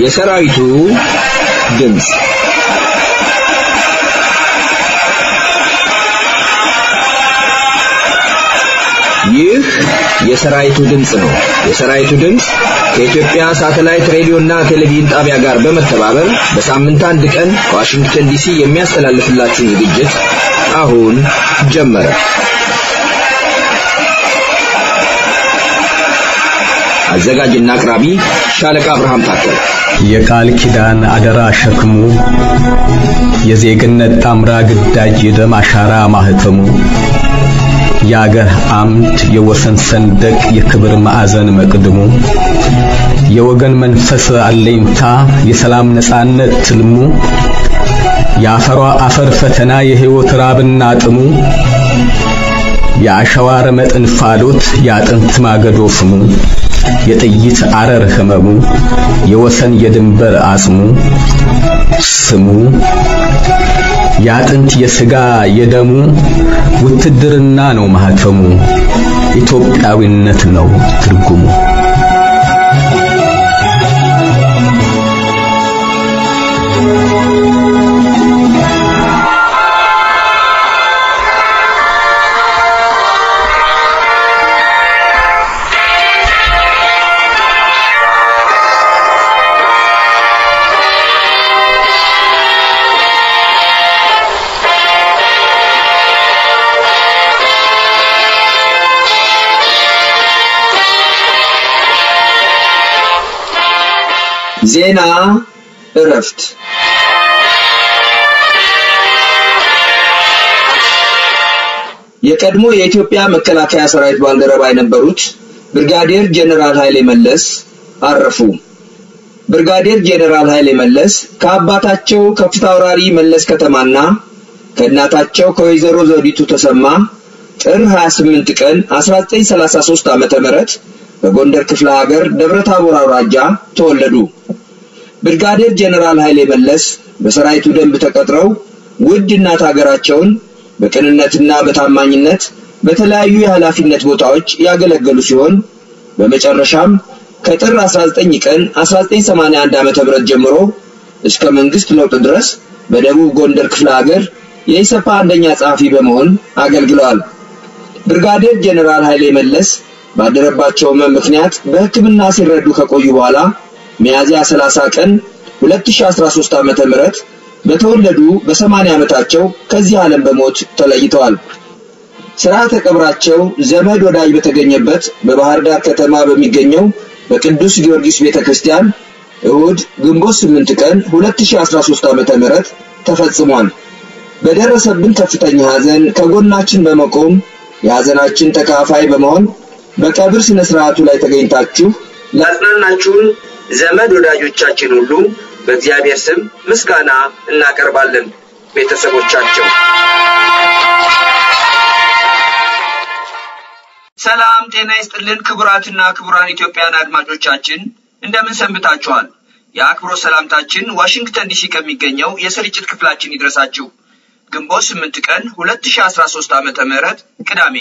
የሰራዊቱ ድምፅ ይህ የሰራዊቱ ድምፅ ነው። የሰራዊቱ ድምፅ ከኢትዮጵያ ሳተላይት ሬዲዮና ቴሌቪዥን ጣቢያ ጋር በመተባበር በሳምንት አንድ ቀን ከዋሽንግተን ዲሲ የሚያስተላልፍላችሁን ዝግጅት አሁን ጀመረ። አዘጋጅና አቅራቢ ሻለቃ አብርሃም ታከለ። የቃል ኪዳን አደራ ሸክሙ የዜግነት ጣምራ ግዳጅ የደም አሻራ ማህተሙ የአገር አምድ የወሰን ሰንደቅ የክብር ማዕዘን መቅድሙ የወገን መንፈስ አለኝታ የሰላም ነጻነት ትልሙ የአፈሯ አፈር ፈተና የሕይወት ራብና ጥሙ የአሸዋ ረመጥ እንፋሎት የአጥንት ማገዶ ፍሙ የጥይት አረር ህመሙ የወሰን የድንበር አጽሙ ስሙ የአጥንት የሥጋ የደሙ ውትድርና ነው ማህተሙ ኢትዮጵያዊነት ነው ትርጉሙ። ዜና እረፍት የቀድሞ የኢትዮጵያ መከላከያ ሰራዊት ባልደረባ የነበሩት ብርጋዴር ጄኔራል ኃይሌ መለስ አረፉ። ብርጋዴር ጄኔራል ኃይሌ መለስ ከአባታቸው ከፊት አውራሪ መለስ ከተማና ከእናታቸው ከወይዘሮ ዘውዲቱ ተሰማ ጥር 28 ቀን 1933 ዓመተ ምህረት በጎንደር ክፍለ ሀገር ደብረ ታቦር አውራጃ ተወለዱ። ብርጋዴር ጄኔራል ኃይሌ መለስ በሰራዊቱ ደንብ ተቀጥረው ውድ እናት ሀገራቸውን በቅንነትና በታማኝነት በተለያዩ የኃላፊነት ቦታዎች ያገለገሉ ሲሆን በመጨረሻም ከጥር 19 ቀን 1981 ዓመተ ምህረት ጀምሮ እስከ መንግስት ለውጥ ድረስ በደቡብ ጎንደር ክፍለ ሀገር የኢሰፓ አንደኛ ጸሐፊ በመሆን አገልግለዋል። ብርጋዴር ጄኔራል ኃይሌ መለስ ባደረባቸው ህመም ምክንያት በሕክምና ሲረዱ ከቆዩ በኋላ ሚያዝያ 30 ቀን 2013 ዓመተ ምህረት በተወለዱ በ80 ዓመታቸው ከዚህ ዓለም በሞት ተለይተዋል። ስርዓተ ቀብራቸው ዘመድ ወዳጅ በተገኘበት በባህር ዳር ከተማ በሚገኘው በቅዱስ ጊዮርጊስ ቤተክርስቲያን እሁድ ግንቦት 8 ቀን 2013 ዓመተ ምህረት ተፈጽሟል። በደረሰብን ከፍተኛ ሐዘን ከጎናችን በመቆም የሐዘናችን ተካፋይ በመሆን በቀብር ስነ ስርዓቱ ላይ ተገኝታችሁ ላጽናናችሁን ዘመድ ወዳጆቻችን ሁሉ በእግዚአብሔር ስም ምስጋና እናቀርባለን። ቤተሰቦቻቸው ሰላም ጤና ይስጥልን። ክቡራትና ክቡራን ኢትዮጵያን አድማጮቻችን እንደምን ሰንብታችኋል? የአክብሮት ሰላምታችን ዋሽንግተን ዲሲ ከሚገኘው የስርጭት ክፍላችን ይድረሳችሁ። ግንቦት 8 ቀን 2013 ዓመተ ምህረት ቅዳሜ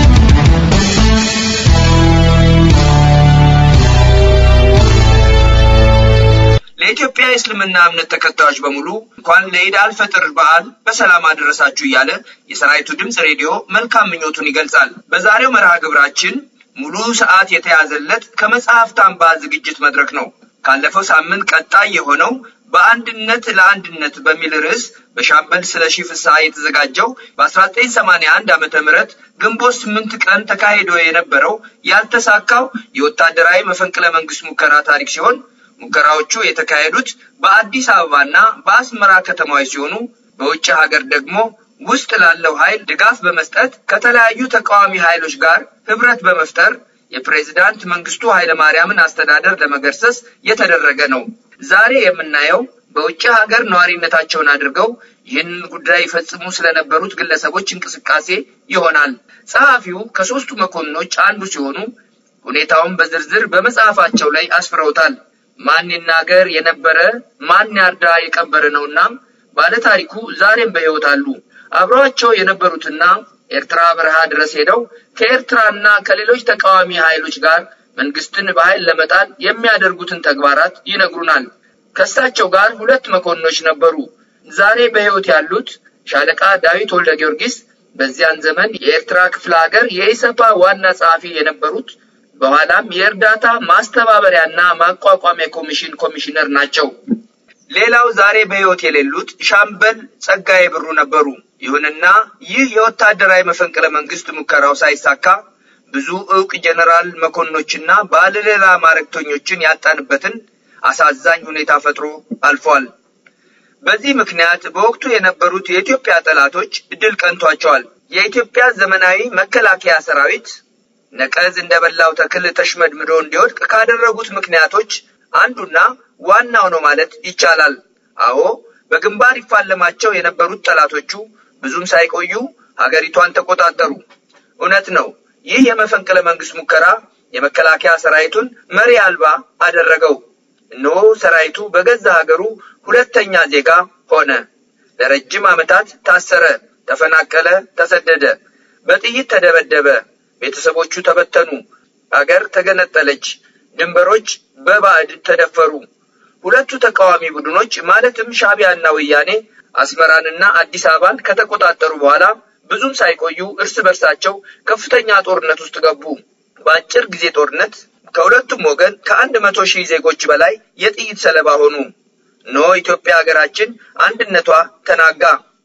ለኢትዮጵያ የእስልምና እምነት ተከታዮች በሙሉ እንኳን ለኢድ አልፈጥር በዓል በሰላም አደረሳችሁ እያለ የሰራዊቱ ድምፅ ሬዲዮ መልካም ምኞቱን ይገልጻል። በዛሬው መርሃ ግብራችን ሙሉ ሰዓት የተያዘለት ከመጽሐፍት አምባ ዝግጅት መድረክ ነው። ካለፈው ሳምንት ቀጣይ የሆነው በአንድነት ለአንድነት በሚል ርዕስ በሻምበል ስለሺ ፍስሐ የተዘጋጀው በ1981 ዓመተ ምህረት ግንቦት ስምንት ቀን ተካሂዶ የነበረው ያልተሳካው የወታደራዊ መፈንቅለ መንግስት ሙከራ ታሪክ ሲሆን ሙከራዎቹ የተካሄዱት በአዲስ አበባና በአስመራ ከተማዎች ሲሆኑ በውጭ ሀገር ደግሞ ውስጥ ላለው ኃይል ድጋፍ በመስጠት ከተለያዩ ተቃዋሚ ኃይሎች ጋር ህብረት በመፍጠር የፕሬዝዳንት መንግስቱ ኃይለማርያምን አስተዳደር ለመገርሰስ የተደረገ ነው። ዛሬ የምናየው በውጭ ሀገር ነዋሪነታቸውን አድርገው ይህንን ጉዳይ ይፈጽሙ ስለነበሩት ግለሰቦች እንቅስቃሴ ይሆናል። ጸሐፊው ከሶስቱ መኮንኖች አንዱ ሲሆኑ ሁኔታውን በዝርዝር በመጽሐፋቸው ላይ አስፍረውታል። ማን ይናገር የነበረ ማን ያርዳ የቀበረ ነውና ባለታሪኩ ዛሬም በሕይወት አሉ። አብረዋቸው የነበሩትና ኤርትራ በረሃ ድረስ ሄደው ከኤርትራና ከሌሎች ተቃዋሚ ኃይሎች ጋር መንግስትን በኃይል ለመጣል የሚያደርጉትን ተግባራት ይነግሩናል። ከእሳቸው ጋር ሁለት መኮንኖች ነበሩ። ዛሬ በሕይወት ያሉት ሻለቃ ዳዊት ወልደ ጊዮርጊስ በዚያን ዘመን የኤርትራ ክፍለ ሀገር የኢሰፓ ዋና ጸሐፊ የነበሩት በኋላም የእርዳታ ማስተባበሪያና ማቋቋሚያ ኮሚሽን ኮሚሽነር ናቸው። ሌላው ዛሬ በሕይወት የሌሉት ሻምበል ጸጋዬ ብሩ ነበሩ። ይሁንና ይህ የወታደራዊ መፈንቅለ መንግስት ሙከራው ሳይሳካ ብዙ ዕውቅ ጀነራል መኮንኖችና ባለሌላ ማዕረግተኞችን ያጣንበትን አሳዛኝ ሁኔታ ፈጥሮ አልፏል። በዚህ ምክንያት በወቅቱ የነበሩት የኢትዮጵያ ጠላቶች ድል ቀንቷቸዋል። የኢትዮጵያ ዘመናዊ መከላከያ ሰራዊት ነቀዝ እንደበላው ተክል ተሽመድምዶ እንዲወድቅ ካደረጉት ምክንያቶች አንዱና ዋናው ነው ማለት ይቻላል። አዎ በግንባር ይፋለማቸው የነበሩት ጠላቶቹ ብዙም ሳይቆዩ ሀገሪቷን ተቆጣጠሩ። እውነት ነው። ይህ የመፈንቅለ መንግስት ሙከራ የመከላከያ ሰራዊቱን መሪ አልባ አደረገው። እነሆ ሰራዊቱ በገዛ ሀገሩ ሁለተኛ ዜጋ ሆነ። ለረጅም ዓመታት ታሰረ፣ ተፈናቀለ፣ ተሰደደ፣ በጥይት ተደበደበ፣ ቤተሰቦቹ ተበተኑ፣ አገር ተገነጠለች፣ ድንበሮች በባዕድ ተደፈሩ። ሁለቱ ተቃዋሚ ቡድኖች ማለትም ሻዕቢያና ወያኔ አስመራንና አዲስ አበባን ከተቆጣጠሩ በኋላ ብዙም ሳይቆዩ እርስ በርሳቸው ከፍተኛ ጦርነት ውስጥ ገቡ። በአጭር ጊዜ ጦርነት ከሁለቱም ወገን ከአንድ መቶ ሺህ ዜጎች በላይ የጥይት ሰለባ ሆኑ። ኖ ኢትዮጵያ ሀገራችን አንድነቷ ተናጋ።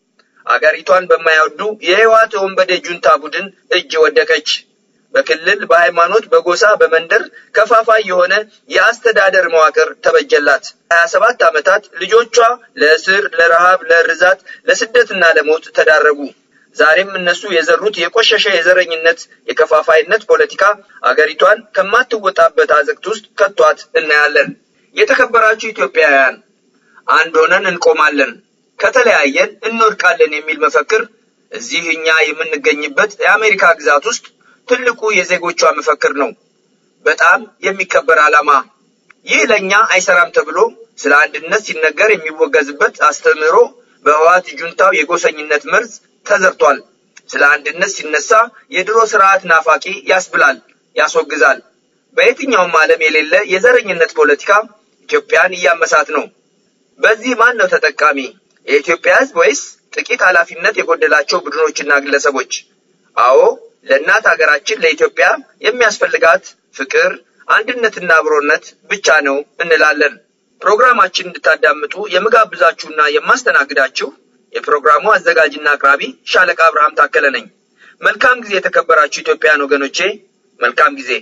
አገሪቷን በማይወዱ የህወሓት ወንበዴ ጁንታ ቡድን እጅ ወደቀች። በክልል፣ በሃይማኖት፣ በጎሳ፣ በመንደር ከፋፋይ የሆነ የአስተዳደር መዋቅር ተበጀላት። ሀያ ሰባት ዓመታት ልጆቿ ለእስር፣ ለረሃብ፣ ለርዛት፣ ለስደትና ለሞት ተዳረጉ። ዛሬም እነሱ የዘሩት የቆሸሸ የዘረኝነት የከፋፋይነት ፖለቲካ አገሪቷን ከማትወጣበት አዘቅት ውስጥ ከቷት እናያለን። የተከበራችሁ ኢትዮጵያውያን አንድ ሆነን እንቆማለን፣ ከተለያየን እንወድቃለን የሚል መፈክር እዚህ እኛ የምንገኝበት የአሜሪካ ግዛት ውስጥ ትልቁ የዜጎቿ መፈክር ነው። በጣም የሚከበር ዓላማ። ይህ ለእኛ አይሰራም ተብሎ ስለ አንድነት ሲነገር የሚወገዝበት አስተምህሮ በህወሓት ጁንታው የጎሰኝነት መርዝ ተዘርቷል። ስለ አንድነት ሲነሳ የድሮ ስርዓት ናፋቂ ያስብላል፣ ያስወግዛል። በየትኛውም ዓለም የሌለ የዘረኝነት ፖለቲካ ኢትዮጵያን እያመሳት ነው። በዚህ ማን ነው ተጠቃሚ? የኢትዮጵያ ሕዝብ ወይስ ጥቂት ኃላፊነት የጎደላቸው ቡድኖችና ግለሰቦች? አዎ ለእናት ሀገራችን ለኢትዮጵያ የሚያስፈልጋት ፍቅር፣ አንድነትና አብሮነት ብቻ ነው እንላለን። ፕሮግራማችን እንድታዳምጡ የምጋብዛችሁና የማስተናግዳችሁ የፕሮግራሙ አዘጋጅና አቅራቢ ሻለቃ አብርሃም ታከለ ነኝ። መልካም ጊዜ የተከበራችሁ ኢትዮጵያውያን ወገኖቼ፣ መልካም ጊዜ።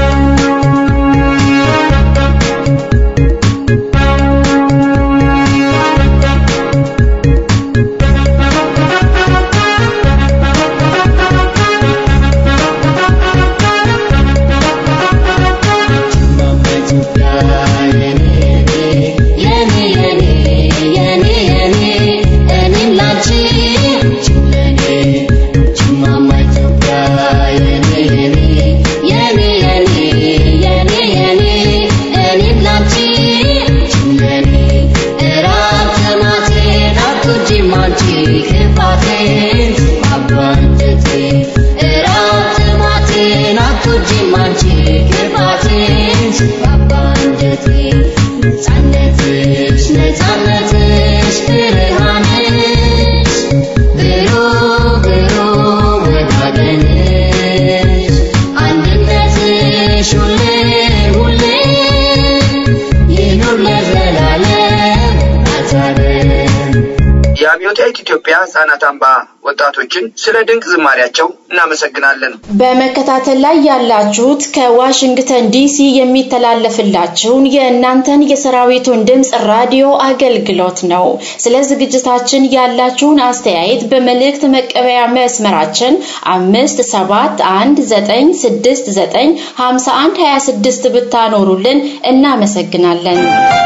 የአብዮታዊት ኢትዮጵያ ህጻናት አምባ ወጣቶችን ስለ ድንቅ ዝማሪያቸው እናመሰግናለን። በመከታተል ላይ ያላችሁት ከዋሽንግተን ዲሲ የሚተላለፍላችሁን የእናንተን የሰራዊቱን ድምፅ ራዲዮ አገልግሎት ነው። ስለ ዝግጅታችን ያላችሁን አስተያየት በመልእክት መቀበያ መስመራችን አምስት ሰባት አንድ ዘጠኝ ስድስት ዘጠኝ ሀምሳ አንድ ሀያ ስድስት ብታኖሩልን እናመሰግናለን።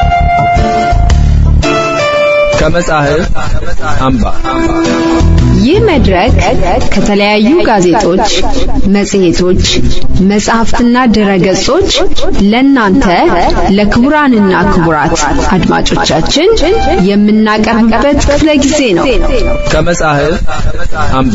ከመጻሕፍት አምባ ይህ መድረክ ከተለያዩ ጋዜጦች፣ መጽሔቶች፣ መጽሐፍትና ድረገጾች ለእናንተ ለክቡራንና ክቡራት አድማጮቻችን የምናቀርብበት ክፍለ ጊዜ ነው። ከመጻሕፍት አምባ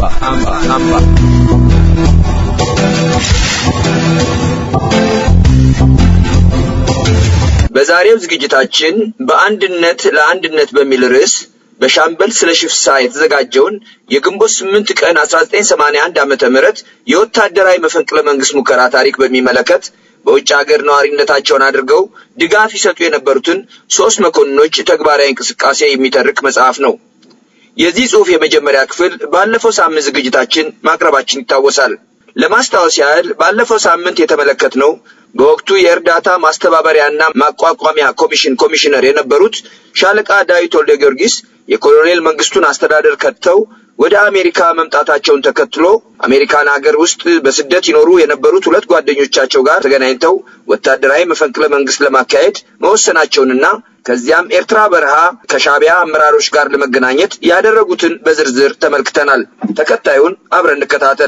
በዛሬው ዝግጅታችን በአንድነት ለአንድነት በሚል ርዕስ በሻምበል ስለሺ ፍስሐ የተዘጋጀውን የግንቦት ስምንት ቀን 1981 ዓመተ ምህረት የወታደራዊ መፈንቅለ መንግስት ሙከራ ታሪክ በሚመለከት በውጭ ሀገር ነዋሪነታቸውን አድርገው ድጋፍ ይሰጡ የነበሩትን ሶስት መኮንኖች ተግባራዊ እንቅስቃሴ የሚተርክ መጽሐፍ ነው። የዚህ ጽሑፍ የመጀመሪያ ክፍል ባለፈው ሳምንት ዝግጅታችን ማቅረባችን ይታወሳል። ለማስታወስ ያህል ባለፈው ሳምንት የተመለከትነው በወቅቱ የእርዳታ ማስተባበሪያና ማቋቋሚያ ኮሚሽን ኮሚሽነር የነበሩት ሻለቃ ዳዊት ወልደ ጊዮርጊስ የኮሎኔል መንግስቱን አስተዳደር ከድተው ወደ አሜሪካ መምጣታቸውን ተከትሎ አሜሪካን ሀገር ውስጥ በስደት ይኖሩ የነበሩት ሁለት ጓደኞቻቸው ጋር ተገናኝተው ወታደራዊ መፈንቅለ መንግስት ለማካሄድ መወሰናቸውንና ከዚያም ኤርትራ በረሃ ከሻቢያ አመራሮች ጋር ለመገናኘት ያደረጉትን በዝርዝር ተመልክተናል። ተከታዩን አብረን እንከታተል።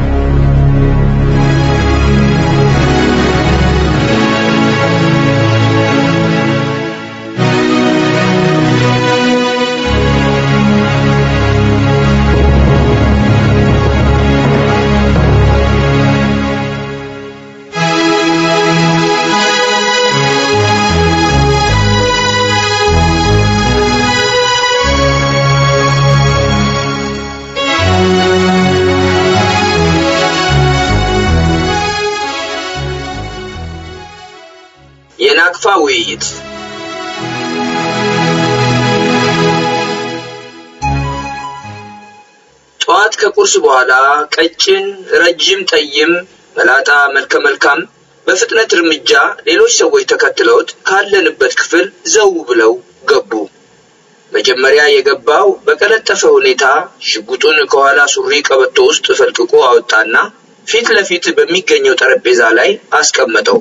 የናቅፋ ውይይት ጠዋት ከቁርስ በኋላ ቀጭን፣ ረጅም፣ ጠይም፣ መላጣ፣ መልከ መልካም በፍጥነት እርምጃ ሌሎች ሰዎች ተከትለውት ካለንበት ክፍል ዘው ብለው ገቡ። መጀመሪያ የገባው በቀለጠፈ ሁኔታ ሽጉጡን ከኋላ ሱሪ ቀበቶ ውስጥ ፈልቅቆ አወጣና ፊት ለፊት በሚገኘው ጠረጴዛ ላይ አስቀመጠው።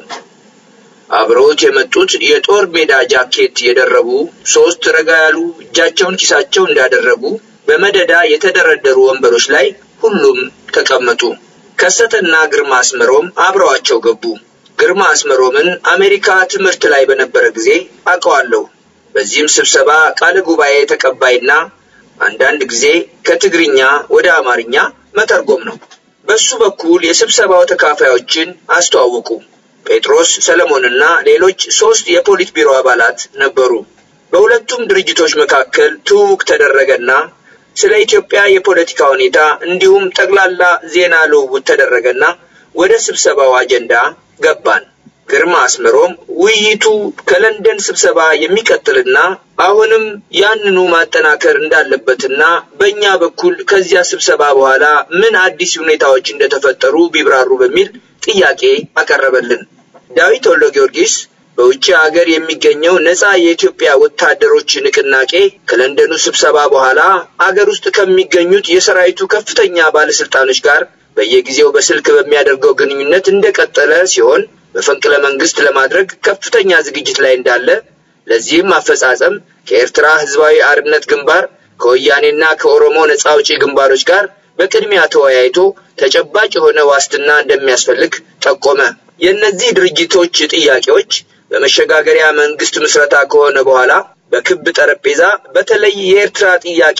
አብረውት የመጡት የጦር ሜዳ ጃኬት የደረቡ ሶስት ረጋ ያሉ እጃቸውን ኪሳቸው እንዳደረጉ በመደዳ የተደረደሩ ወንበሮች ላይ ሁሉም ተቀመጡ። ከሰተና ግርማ አስመሮም አብረዋቸው ገቡ። ግርማ አስመሮምን አሜሪካ ትምህርት ላይ በነበረ ጊዜ አውቀዋለሁ። በዚህም ስብሰባ ቃለ ጉባኤ ተቀባይና አንዳንድ ጊዜ ከትግርኛ ወደ አማርኛ መተርጎም ነው። በሱ በኩል የስብሰባው ተካፋዮችን አስተዋወቁ። ጴጥሮስ ሰለሞንና ሌሎች ሶስት የፖሊት ቢሮ አባላት ነበሩ። በሁለቱም ድርጅቶች መካከል ትውውቅ ተደረገና ስለ ኢትዮጵያ የፖለቲካ ሁኔታ እንዲሁም ጠቅላላ ዜና ልውውጥ ተደረገና ወደ ስብሰባው አጀንዳ ገባን። ግርማ አስመሮም ውይይቱ ከለንደን ስብሰባ የሚቀጥልና አሁንም ያንኑ ማጠናከር እንዳለበትና በእኛ በኩል ከዚያ ስብሰባ በኋላ ምን አዲስ ሁኔታዎች እንደተፈጠሩ ቢብራሩ በሚል ጥያቄ አቀረበልን። ዳዊት ወልደ ጊዮርጊስ በውጭ ሀገር የሚገኘው ነፃ የኢትዮጵያ ወታደሮች ንቅናቄ ከለንደኑ ስብሰባ በኋላ አገር ውስጥ ከሚገኙት የሰራዊቱ ከፍተኛ ባለስልጣኖች ጋር በየጊዜው በስልክ በሚያደርገው ግንኙነት እንደቀጠለ ሲሆን መፈንቅለ መንግስት ለማድረግ ከፍተኛ ዝግጅት ላይ እንዳለ ለዚህም አፈጻጸም ከኤርትራ ህዝባዊ አርነት ግንባር ከወያኔና ከኦሮሞ ነፃ አውጪ ግንባሮች ጋር በቅድሚያ ተወያይቶ ተጨባጭ የሆነ ዋስትና እንደሚያስፈልግ ጠቆመ። የእነዚህ ድርጅቶች ጥያቄዎች በመሸጋገሪያ መንግስት ምስረታ ከሆነ በኋላ በክብ ጠረጴዛ በተለይ የኤርትራ ጥያቄ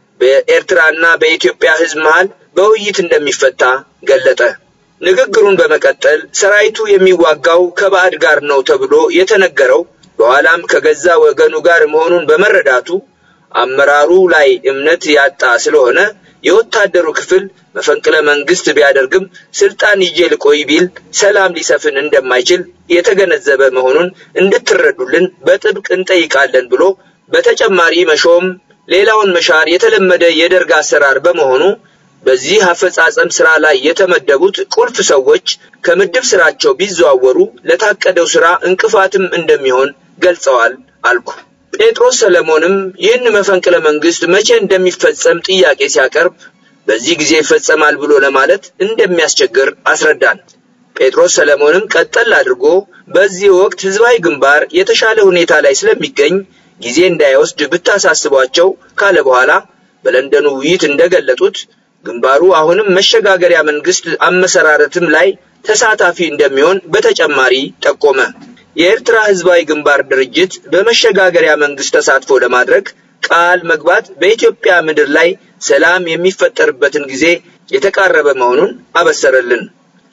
በኤርትራና በኢትዮጵያ ህዝብ መሃል በውይይት እንደሚፈታ ገለጠ። ንግግሩን በመቀጠል ሰራዊቱ የሚዋጋው ከባዕድ ጋር ነው ተብሎ የተነገረው በኋላም ከገዛ ወገኑ ጋር መሆኑን በመረዳቱ አመራሩ ላይ እምነት ያጣ ስለሆነ የወታደሩ ክፍል መፈንቅለ መንግስት ቢያደርግም ስልጣን ይዤ ልቆይ ቢል ሰላም ሊሰፍን እንደማይችል የተገነዘበ መሆኑን እንድትረዱልን በጥብቅ እንጠይቃለን ብሎ በተጨማሪ መሾም ሌላውን መሻር የተለመደ የደርግ አሰራር በመሆኑ በዚህ አፈጻጸም ስራ ላይ የተመደቡት ቁልፍ ሰዎች ከምድብ ስራቸው ቢዘዋወሩ ለታቀደው ስራ እንቅፋትም እንደሚሆን ገልጸዋል አልኩ። ጴጥሮስ ሰለሞንም ይህን መፈንቅለ መንግስት መቼ እንደሚፈጸም ጥያቄ ሲያቀርብ በዚህ ጊዜ ይፈጸማል ብሎ ለማለት እንደሚያስቸግር አስረዳን። ጴጥሮስ ሰለሞንም ቀጠል አድርጎ በዚህ ወቅት ህዝባዊ ግንባር የተሻለ ሁኔታ ላይ ስለሚገኝ ጊዜ እንዳይወስድ ብታሳስቧቸው ካለ በኋላ በለንደኑ ውይይት እንደገለጡት ግንባሩ አሁንም መሸጋገሪያ መንግስት አመሰራረትም ላይ ተሳታፊ እንደሚሆን በተጨማሪ ጠቆመ። የኤርትራ ህዝባዊ ግንባር ድርጅት በመሸጋገሪያ መንግስት ተሳትፎ ለማድረግ ቃል መግባት በኢትዮጵያ ምድር ላይ ሰላም የሚፈጠርበትን ጊዜ የተቃረበ መሆኑን አበሰረልን።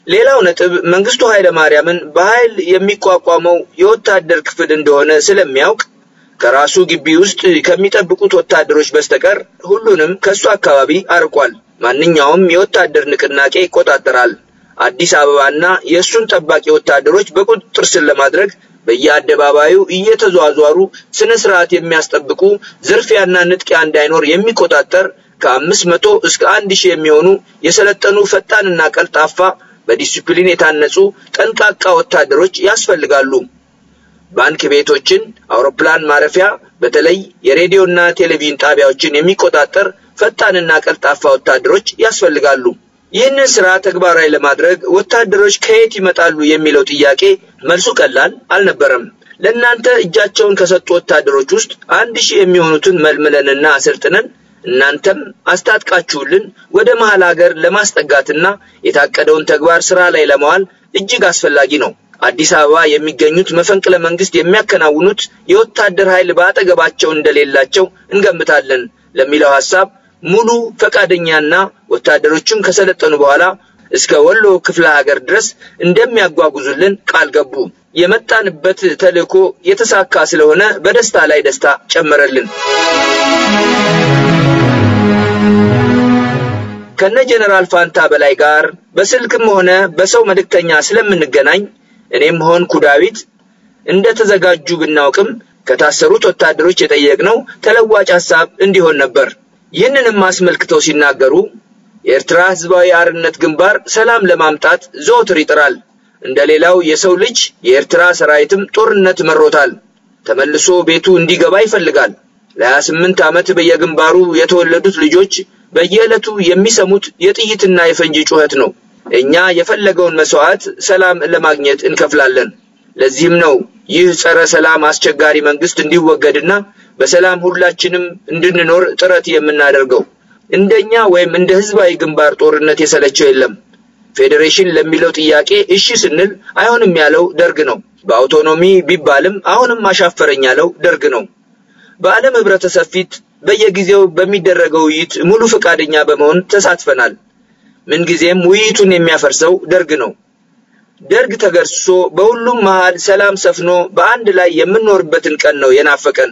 ሌላው ነጥብ መንግስቱ ኃይለ ማርያምን በኃይል የሚቋቋመው የወታደር ክፍል እንደሆነ ስለሚያውቅ ከራሱ ግቢ ውስጥ ከሚጠብቁት ወታደሮች በስተቀር ሁሉንም ከሱ አካባቢ አርቋል። ማንኛውም የወታደር ንቅናቄ ይቆጣጠራል። አዲስ አበባና የእሱን ጠባቂ ወታደሮች በቁጥጥር ስር ለማድረግ በየአደባባዩ እየተዟዟሩ ስነ ስርዓት የሚያስጠብቁ ዝርፊያና ንጥቂያ እንዳይኖር የሚቆጣጠር ከአምስት መቶ እስከ አንድ ሺህ የሚሆኑ የሰለጠኑ ፈጣንና ቀልጣፋ በዲሲፕሊን የታነጹ ጠንቃቃ ወታደሮች ያስፈልጋሉ። ባንክ ቤቶችን፣ አውሮፕላን ማረፊያ፣ በተለይ የሬዲዮና ቴሌቪዥን ጣቢያዎችን የሚቆጣጠር ፈጣንና ቀልጣፋ ወታደሮች ያስፈልጋሉ። ይህንን ስራ ተግባራዊ ለማድረግ ወታደሮች ከየት ይመጣሉ የሚለው ጥያቄ መልሱ ቀላል አልነበረም። ለእናንተ እጃቸውን ከሰጡ ወታደሮች ውስጥ አንድ ሺህ የሚሆኑትን መልምለንና አሰልጥነን እናንተም አስታጥቃችሁልን ወደ መሀል ሀገር ለማስጠጋትና የታቀደውን ተግባር ስራ ላይ ለማዋል እጅግ አስፈላጊ ነው። አዲስ አበባ የሚገኙት መፈንቅለ መንግስት የሚያከናውኑት የወታደር ኃይል በአጠገባቸው እንደሌላቸው እንገምታለን ለሚለው ሐሳብ ሙሉ ፈቃደኛና ወታደሮቹም ከሰለጠኑ በኋላ እስከ ወሎ ክፍለ ሀገር ድረስ እንደሚያጓጉዙልን ቃል ገቡ። የመጣንበት ተልእኮ የተሳካ ስለሆነ በደስታ ላይ ደስታ ጨመረልን። ከነ ጀነራል ፋንታ በላይ ጋር በስልክም ሆነ በሰው መልእክተኛ ስለምንገናኝ እኔም ሆንኩ ዳዊት እንደተዘጋጁ ብናውቅም ከታሰሩት ወታደሮች የጠየቅነው ተለዋጭ ሐሳብ እንዲሆን ነበር። ይህንንም አስመልክተው ሲናገሩ የኤርትራ ሕዝባዊ አርነት ግንባር ሰላም ለማምጣት ዘወትር ይጥራል። እንደ ሌላው የሰው ልጅ የኤርትራ ሰራዊትም ጦርነት መሮታል። ተመልሶ ቤቱ እንዲገባ ይፈልጋል። ለሀያ ስምንት ዓመት በየግንባሩ የተወለዱት ልጆች በየዕለቱ የሚሰሙት የጥይትና የፈንጂ ጩኸት ነው። እኛ የፈለገውን መስዋዕት ሰላም ለማግኘት እንከፍላለን። ለዚህም ነው ይህ ጸረ ሰላም አስቸጋሪ መንግስት እንዲወገድና በሰላም ሁላችንም እንድንኖር ጥረት የምናደርገው። እንደኛ ወይም እንደ ህዝባዊ ግንባር ጦርነት የሰለቸው የለም። ፌዴሬሽን ለሚለው ጥያቄ እሺ ስንል አይሆንም ያለው ደርግ ነው። በአውቶኖሚ ቢባልም አሁንም አሻፈረኝ ያለው ደርግ ነው። በዓለም ህብረተሰብ ፊት በየጊዜው በሚደረገው ውይይት ሙሉ ፈቃደኛ በመሆን ተሳትፈናል። ምንጊዜም ውይይቱን የሚያፈርሰው ደርግ ነው። ደርግ ተገርሶ በሁሉም መሃል ሰላም ሰፍኖ በአንድ ላይ የምንኖርበትን ቀን ነው የናፈቀን።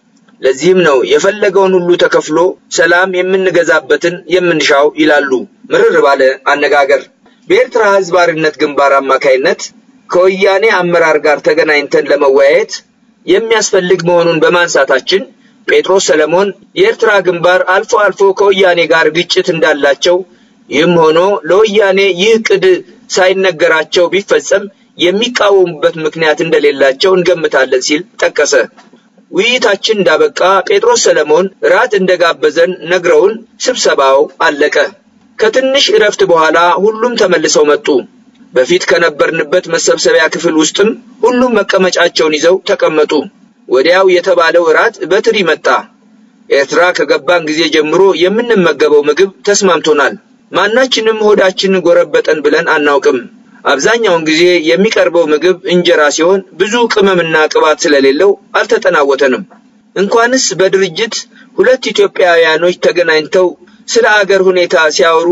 ለዚህም ነው የፈለገውን ሁሉ ተከፍሎ ሰላም የምንገዛበትን የምንሻው ይላሉ ምርር ባለ አነጋገር። በኤርትራ ህዝብ አርነት ግንባር አማካይነት ከወያኔ አመራር ጋር ተገናኝተን ለመወያየት የሚያስፈልግ መሆኑን በማንሳታችን ጴጥሮስ ሰለሞን የኤርትራ ግንባር አልፎ አልፎ ከወያኔ ጋር ግጭት እንዳላቸው ይህም ሆኖ ለወያኔ ይህ ቅድ ሳይነገራቸው ቢፈጸም የሚቃወሙበት ምክንያት እንደሌላቸው እንገምታለን ሲል ጠቀሰ። ውይይታችን እንዳበቃ ጴጥሮስ ሰለሞን ራት እንደጋበዘን ነግረውን ስብሰባው አለቀ። ከትንሽ እረፍት በኋላ ሁሉም ተመልሰው መጡ። በፊት ከነበርንበት መሰብሰቢያ ክፍል ውስጥም ሁሉም መቀመጫቸውን ይዘው ተቀመጡ። ወዲያው የተባለው እራት በትሪ መጣ። ኤርትራ ከገባን ጊዜ ጀምሮ የምንመገበው ምግብ ተስማምቶናል። ማናችንም ሆዳችን ጎረበጠን ብለን አናውቅም። አብዛኛውን ጊዜ የሚቀርበው ምግብ እንጀራ ሲሆን ብዙ ቅመምና ቅባት ስለሌለው አልተጠናወተንም። እንኳንስ በድርጅት ሁለት ኢትዮጵያውያኖች ተገናኝተው ስለ አገር ሁኔታ ሲያወሩ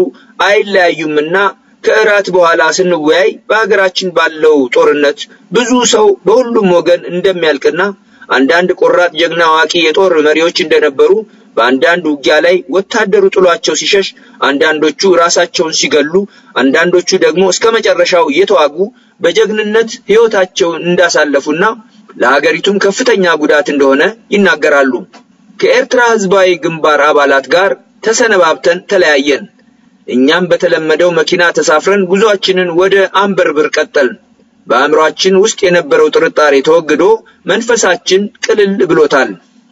አይለያዩምና ከእራት በኋላ ስንወያይ በሀገራችን ባለው ጦርነት ብዙ ሰው በሁሉም ወገን እንደሚያልቅና አንዳንድ ቆራጥ ጀግና አዋቂ የጦር መሪዎች እንደነበሩ በአንዳንድ ውጊያ ላይ ወታደሩ ጥሏቸው ሲሸሽ፣ አንዳንዶቹ ራሳቸውን ሲገሉ፣ አንዳንዶቹ ደግሞ እስከ መጨረሻው እየተዋጉ በጀግንነት ሕይወታቸውን እንዳሳለፉና ለሀገሪቱም ከፍተኛ ጉዳት እንደሆነ ይናገራሉ። ከኤርትራ ሕዝባዊ ግንባር አባላት ጋር ተሰነባብተን ተለያየን። እኛም በተለመደው መኪና ተሳፍረን ጉዟችንን ወደ አንበርብር ቀጠልን። በአእምሯችን ውስጥ የነበረው ጥርጣሬ ተወግዶ መንፈሳችን ቅልል ብሎታል።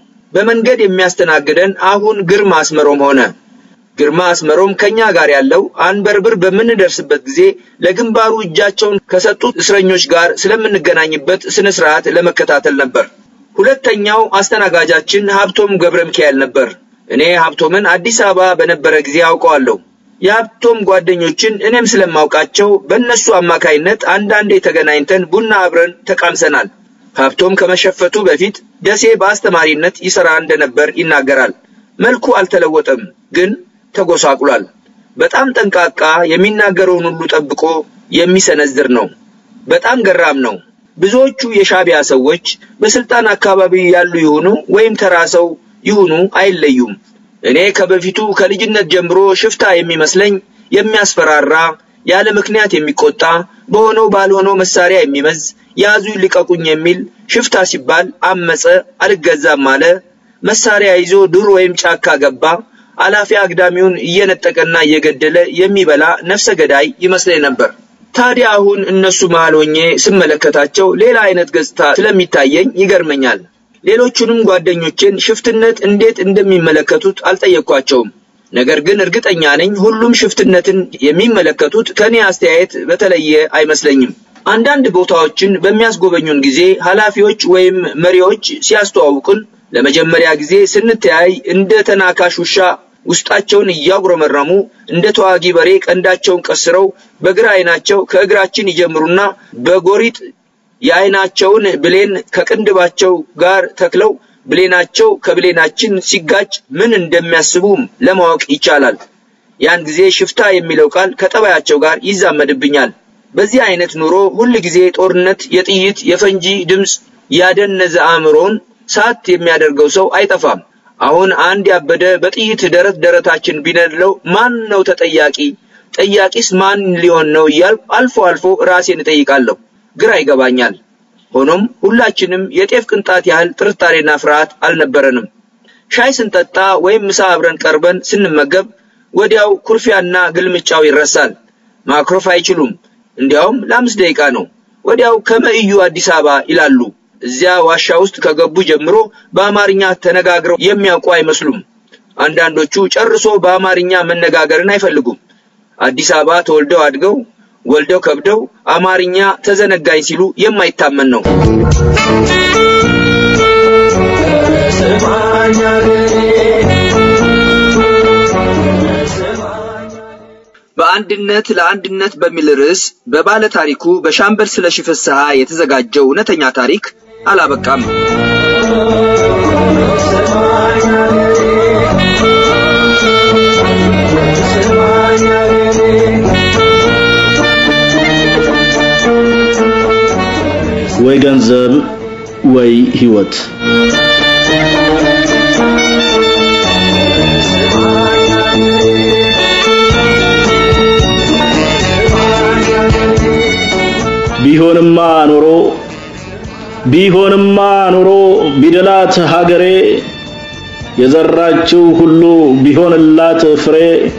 በመንገድ የሚያስተናግደን አሁን ግርማ አስመሮም ሆነ። ግርማ አስመሮም ከኛ ጋር ያለው አንበርብር በምንደርስበት ጊዜ ለግንባሩ እጃቸውን ከሰጡት እስረኞች ጋር ስለምንገናኝበት ስነ ስርዓት ለመከታተል ነበር። ሁለተኛው አስተናጋጃችን ሀብቶም ገብረ ሚካኤል ነበር። እኔ ሀብቶምን አዲስ አበባ በነበረ ጊዜ አውቀዋለሁ። የሀብቶም ጓደኞችን እኔም ስለማውቃቸው በእነሱ አማካይነት አንዳንዴ ተገናኝተን ቡና አብረን ተቃምሰናል። ሀብቶም ከመሸፈቱ በፊት ደሴ በአስተማሪነት ይሰራ እንደነበር ይናገራል። መልኩ አልተለወጠም፣ ግን ተጎሳቁሏል። በጣም ጠንቃቃ፣ የሚናገረውን ሁሉ ጠብቆ የሚሰነዝር ነው። በጣም ገራም ነው። ብዙዎቹ የሻቢያ ሰዎች በስልጣን አካባቢ ያሉ ይሁኑ ወይም ተራ ሰው ይሁኑ አይለዩም። እኔ ከበፊቱ ከልጅነት ጀምሮ ሽፍታ የሚመስለኝ የሚያስፈራራ፣ ያለ ምክንያት የሚቆጣ፣ በሆነው ባልሆነው መሳሪያ የሚመዝ፣ ያዙ ልቀቁኝ የሚል ሽፍታ ሲባል አመፀ፣ አልገዛም አለ፣ መሳሪያ ይዞ ዱር ወይም ጫካ ገባ፣ አላፊ አግዳሚውን እየነጠቀና እየገደለ የሚበላ ነፍሰ ገዳይ ይመስለኝ ነበር። ታዲያ አሁን እነሱ መሃል ሆኜ ስመለከታቸው ሌላ አይነት ገጽታ ስለሚታየኝ ይገርመኛል። ሌሎቹንም ጓደኞቼን ሽፍትነት እንዴት እንደሚመለከቱት አልጠየቅኳቸውም። ነገር ግን እርግጠኛ ነኝ ሁሉም ሽፍትነትን የሚመለከቱት ከኔ አስተያየት በተለየ አይመስለኝም። አንዳንድ ቦታዎችን በሚያስጎበኙን ጊዜ ኃላፊዎች ወይም መሪዎች ሲያስተዋውቁን ለመጀመሪያ ጊዜ ስንተያይ እንደ ተናካሽ ውሻ ውስጣቸውን እያጉረመረሙ እንደ ተዋጊ በሬ ቀንዳቸውን ቀስረው በግራ አይናቸው ከእግራችን ይጀምሩና በጎሪጥ የአይናቸውን ብሌን ከቅንድባቸው ጋር ተክለው ብሌናቸው ከብሌናችን ሲጋጭ ምን እንደሚያስቡ ለማወቅ ይቻላል። ያን ጊዜ ሽፍታ የሚለው ቃል ከጠባያቸው ጋር ይዛመድብኛል። በዚህ አይነት ኑሮ ሁል ጊዜ ጦርነት፣ የጥይት የፈንጂ ድምፅ ያደነዘ አእምሮን ሳት የሚያደርገው ሰው አይጠፋም። አሁን አንድ ያበደ በጥይት ደረት ደረታችን ቢነድለው ማን ነው ተጠያቂ? ጠያቂስ ማን ሊሆን ነው እያልኩ አልፎ አልፎ ራሴን እጠይቃለሁ። ግራ ይገባኛል። ሆኖም ሁላችንም የጤፍ ቅንጣት ያህል ጥርጣሬና ፍርሃት አልነበረንም። ሻይ ስንጠጣ ወይም ምሳ አብረን ቀርበን ስንመገብ ወዲያው ኩርፊያና ግልምጫው ይረሳል። ማክሮፍ አይችሉም። እንዲያውም ለአምስት ደቂቃ ነው። ወዲያው ከመእዩ አዲስ አበባ ይላሉ። እዚያ ዋሻ ውስጥ ከገቡ ጀምሮ በአማርኛ ተነጋግረው የሚያውቁ አይመስሉም። አንዳንዶቹ ጨርሶ በአማርኛ መነጋገርን አይፈልጉም። አዲስ አበባ ተወልደው አድገው ወልደው ከብደው አማርኛ ተዘነጋኝ ሲሉ የማይታመን ነው። በአንድነት ለአንድነት በሚል ርዕስ በባለ ታሪኩ በሻምበል ስለሺ ፍስሐ የተዘጋጀው እውነተኛ ታሪክ አላበቃም። ወይ ገንዘብ ወይ ህይወት። ቢሆንማ ኖሮ ቢሆንማ ኖሮ ቢደላት ሀገሬ የዘራችው ሁሉ ቢሆንላት ፍሬ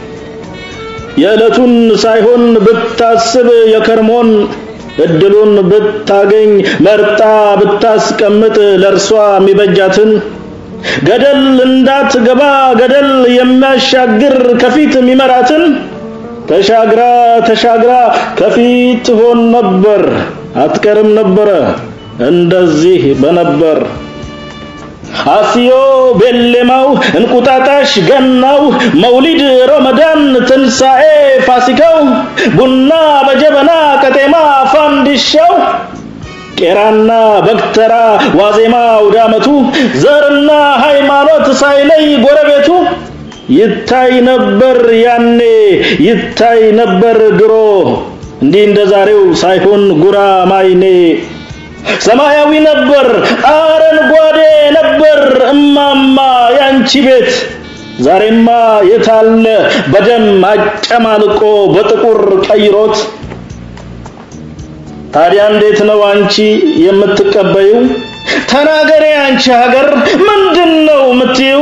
የዕለቱን ሳይሆን ብታስብ የከርሞን እድሉን ብታገኝ መርጣ ብታስቀምጥ ለእርሷ የሚበጃትን ገደል እንዳትገባ ገደል የሚያሻግር ከፊት የሚመራትን ተሻግራ ተሻግራ ከፊት ትሆን ነበር፣ አትቀርም ነበረ እንደዚህ በነበር አስዮ ቤሌማው እንቁጣጣሽ ገናው መውሊድ ረመዳን ትንሣኤ ፋሲካው ቡና በጀበና ቀጤማ ፋንዲሻው ቄራና በግተራ ዋዜማ አውዳመቱ ዘርና ሃይማኖት ሳይለይ ጎረቤቱ ይታይ ነበር ያኔ ይታይ ነበር ድሮ እንዲህ እንደ ዛሬው ሳይሆን ጉራ ማይኔ ሰማያዊ ነበር አረንጓዴ ነበር እማማ ያንቺ ቤት ዛሬማ የታለ በደም አጨማልቆ በጥቁር ቀይሮት ታዲያ እንዴት ነው አንቺ የምትቀበዩ ተናገሬ አንቺ ሀገር ምንድነው የምትዩ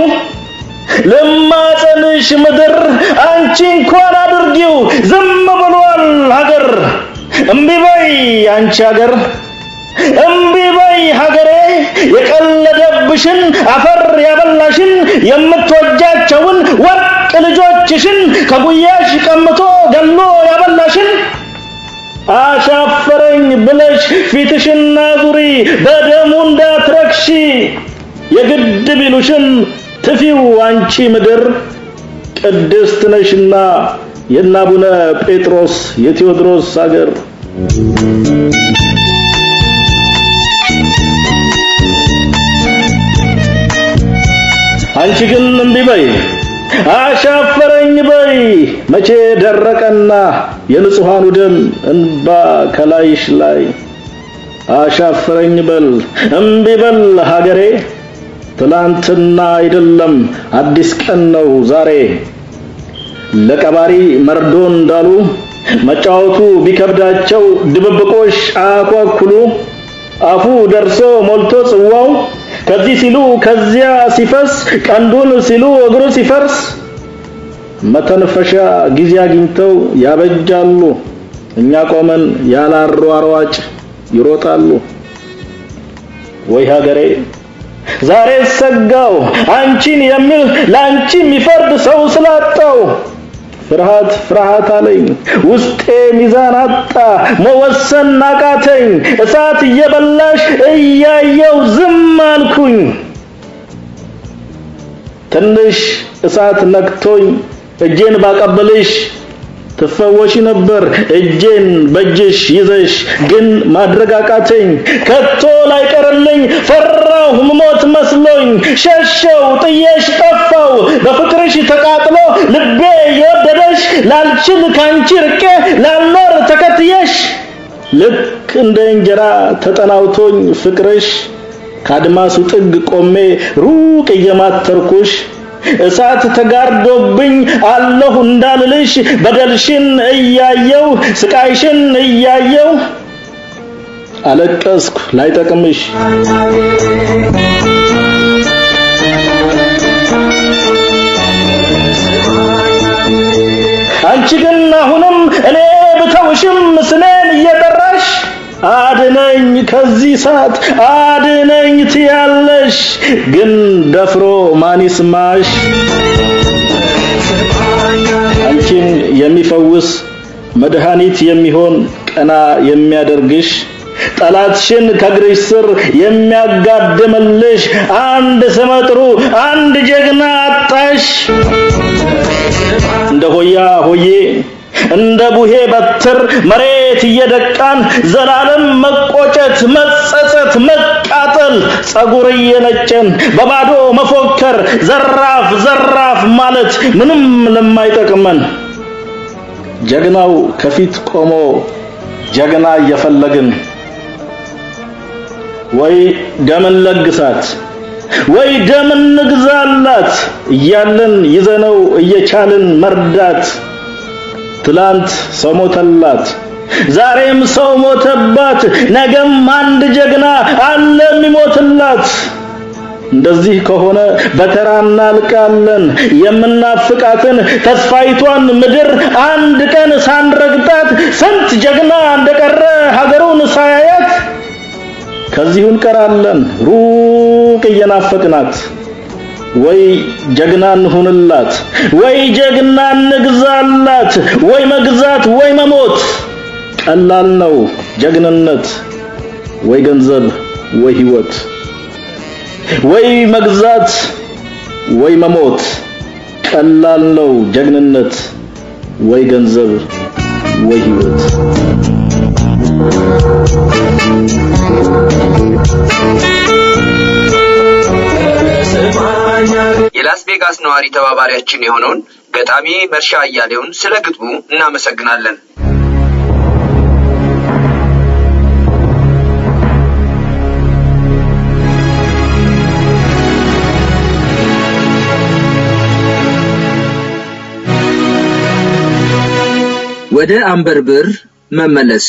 ልማጸንሽ ምድር አንቺ እንኳን አድርጊው ዝም ብሏል ሀገር እምቢ በይ አንቺ ሀገር እምቢ በይ ሀገሬ የቀለደብሽን አፈር ያበላሽን የምትወጃቸውን ወርቅ ልጆችሽን ከጉያሽ ቀምቶ ገሎ ያበላሽን አሻፈረኝ ብለሽ ፊትሽና ዙሪ በደሙ እንዳትረክሺ የግድ ቢሉሽን ትፊው አንቺ ምድር ቅድስት ነሽና የአቡነ ጴጥሮስ የቴዎድሮስ አገር አንቺ ግን እምቢ በይ አሻፈረኝ በይ መቼ ደረቀና የንጹሃኑ ደም እንባ ከላይሽ ላይ አሻፍረኝ በል እምቢ በል ሀገሬ ትላንትና አይደለም አዲስ ቀን ነው ዛሬ ለቀባሪ መርዶ እንዳሉ መጫወቱ ቢከብዳቸው ድብብቆሽ አያኳኩሉ አፉ ደርሶ ሞልቶ ጽዋው ከዚህ ሲሉ ከዚያ ሲፈስ ቀንዱን ሲሉ እግሩ ሲፈርስ መተንፈሻ ጊዜ አግኝተው ያበጃሉ እኛ ቆመን ያላሯሯጭ ይሮጣሉ ወይ ሀገሬ ዛሬ ሰጋው አንቺን የሚል ላንቺ የሚፈርድ ሰው ስላጣው ፍርሃት ፍርሃት አለኝ ውስጤ ሚዛን አጣ መወሰን አቃተኝ እሳት እየበላሽ እያየው ዝም አልኩኝ ትንሽ እሳት ነክቶኝ እጄን ባቀበልሽ ትፈወሺ ነበር እጄን በእጅሽ ይዘሽ ግን ማድረግ አቃተኝ ከቶ ላይቀርልኝ ፈራሁ ምሞት መስሎኝ ሸሸው ጥየሽ ጠፋው በፍቅርሽ ተቃጥሎ ልቤ የወደደሽ ላልችል ካንቺ ርቄ ላልኖር ተከትየሽ ልክ እንደ እንጀራ ተጠናውቶኝ ፍቅርሽ ከአድማሱ ጥግ ቆሜ ሩቅ እየማተርኩሽ እሳት ተጋርዶብኝ አለሁ እንዳልልሽ በደልሽን እያየው ስቃይሽን እያየው አለቀስኩ ላይጠቅምሽ አንቺ ግን አሁንም እኔ ብተውሽም ስሜን እየጠራሽ አድነኝ ከዚህ ሰዓት አድነኝ ትያለሽ ግን ደፍሮ ማን ይስማሽ አንቺን የሚፈውስ መድኃኒት የሚሆን ቀና የሚያደርግሽ ጠላትሽን ከእግርሽ ስር የሚያጋድምልሽ አንድ ስመጥሩ አንድ ጀግና አጣሽ እንደ ሆያ ሆዬ እንደ ቡሄ በትር መሬት እየደቃን ዘላለም መቆጨት መጸጸት መቃጠል ጸጉር እየነጨን በባዶ መፎከር ዘራፍ ዘራፍ ማለት ምንም ለማይጠቅመን ጀግናው ከፊት ቆሞ ጀግና እየፈለግን ወይ ደምን ለግሳት ወይ ደም እንግዛላት እያለን ይዘነው እየቻልን መርዳት ትላንት ሰው ሞተላት ዛሬም ሰው ሞተባት ነገም አንድ ጀግና አለ የሚሞትላት እንደዚህ ከሆነ በተራ እናልቃለን የምናፍቃትን ተስፋይቷን ምድር አንድ ቀን ሳንረግጣት ስንት ጀግና እንደቀረ ሀገሩን ሳያያት ከዚሁ እንቀራለን ሩቅ እየናፈቅናት ወይ ጀግና እንሁንላት ወይ ጀግና እንግዛላት ወይ መግዛት ወይ መሞት ቀላል ነው ጀግንነት ወይ ገንዘብ ወይ ህይወት ወይ መግዛት ወይ መሞት ቀላል ነው ጀግንነት ወይ ገንዘብ ወይ ህይወት የላስ ቬጋስ ነዋሪ ተባባሪያችን የሆነውን ገጣሚ መርሻ አያሌውን ስለ ግጥሙ እናመሰግናለን። ወደ አንበርብር መመለስ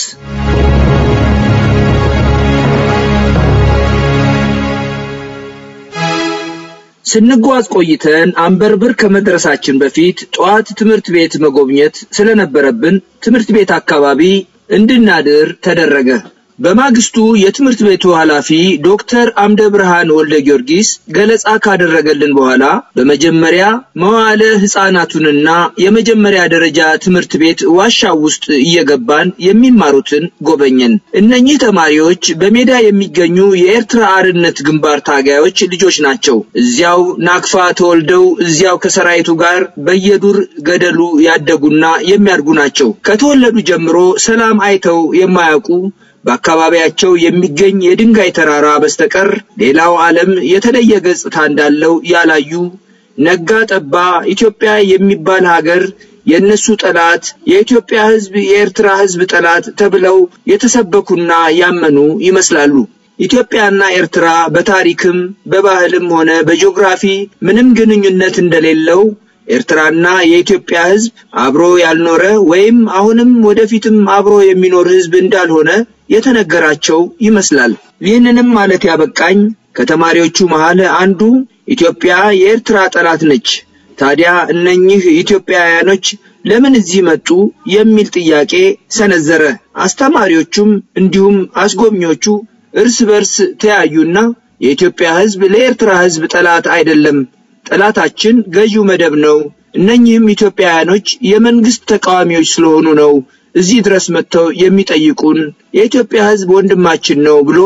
ስንጓዝ ቆይተን አንበርብር ከመድረሳችን በፊት ጠዋት ትምህርት ቤት መጎብኘት ስለነበረብን ትምህርት ቤት አካባቢ እንድናድር ተደረገ። በማግስቱ የትምህርት ቤቱ ኃላፊ ዶክተር አምደ ብርሃን ወልደ ጊዮርጊስ ገለጻ ካደረገልን በኋላ በመጀመሪያ መዋዕለ ሕፃናቱንና የመጀመሪያ ደረጃ ትምህርት ቤት ዋሻው ውስጥ እየገባን የሚማሩትን ጎበኘን። እነኚህ ተማሪዎች በሜዳ የሚገኙ የኤርትራ አርነት ግንባር ታጋዮች ልጆች ናቸው። እዚያው ናክፋ ተወልደው እዚያው ከሰራዊቱ ጋር በየዱር ገደሉ ያደጉና የሚያድጉ ናቸው። ከተወለዱ ጀምሮ ሰላም አይተው የማያውቁ በአካባቢያቸው የሚገኝ የድንጋይ ተራራ በስተቀር ሌላው ዓለም የተለየ ገጽታ እንዳለው ያላዩ ነጋ ጠባ ኢትዮጵያ የሚባል ሀገር የእነሱ ጠላት የኢትዮጵያ ሕዝብ የኤርትራ ሕዝብ ጠላት ተብለው የተሰበኩና ያመኑ ይመስላሉ። ኢትዮጵያና ኤርትራ በታሪክም በባህልም ሆነ በጂኦግራፊ ምንም ግንኙነት እንደሌለው ኤርትራና የኢትዮጵያ ሕዝብ አብሮ ያልኖረ ወይም አሁንም ወደፊትም አብሮ የሚኖር ሕዝብ እንዳልሆነ የተነገራቸው ይመስላል። ይህንንም ማለት ያበቃኝ ከተማሪዎቹ መሃል አንዱ ኢትዮጵያ የኤርትራ ጠላት ነች፣ ታዲያ እነኚህ ኢትዮጵያውያኖች ለምን እዚህ መጡ የሚል ጥያቄ ሰነዘረ። አስተማሪዎቹም እንዲሁም አስጎብኚዎቹ እርስ በርስ ተያዩና የኢትዮጵያ ሕዝብ ለኤርትራ ሕዝብ ጠላት አይደለም፣ ጠላታችን ገዢው መደብ ነው። እነኚህም ኢትዮጵያውያኖች የመንግስት ተቃዋሚዎች ስለሆኑ ነው እዚህ ድረስ መጥተው የሚጠይቁን። የኢትዮጵያ ሕዝብ ወንድማችን ነው ብሎ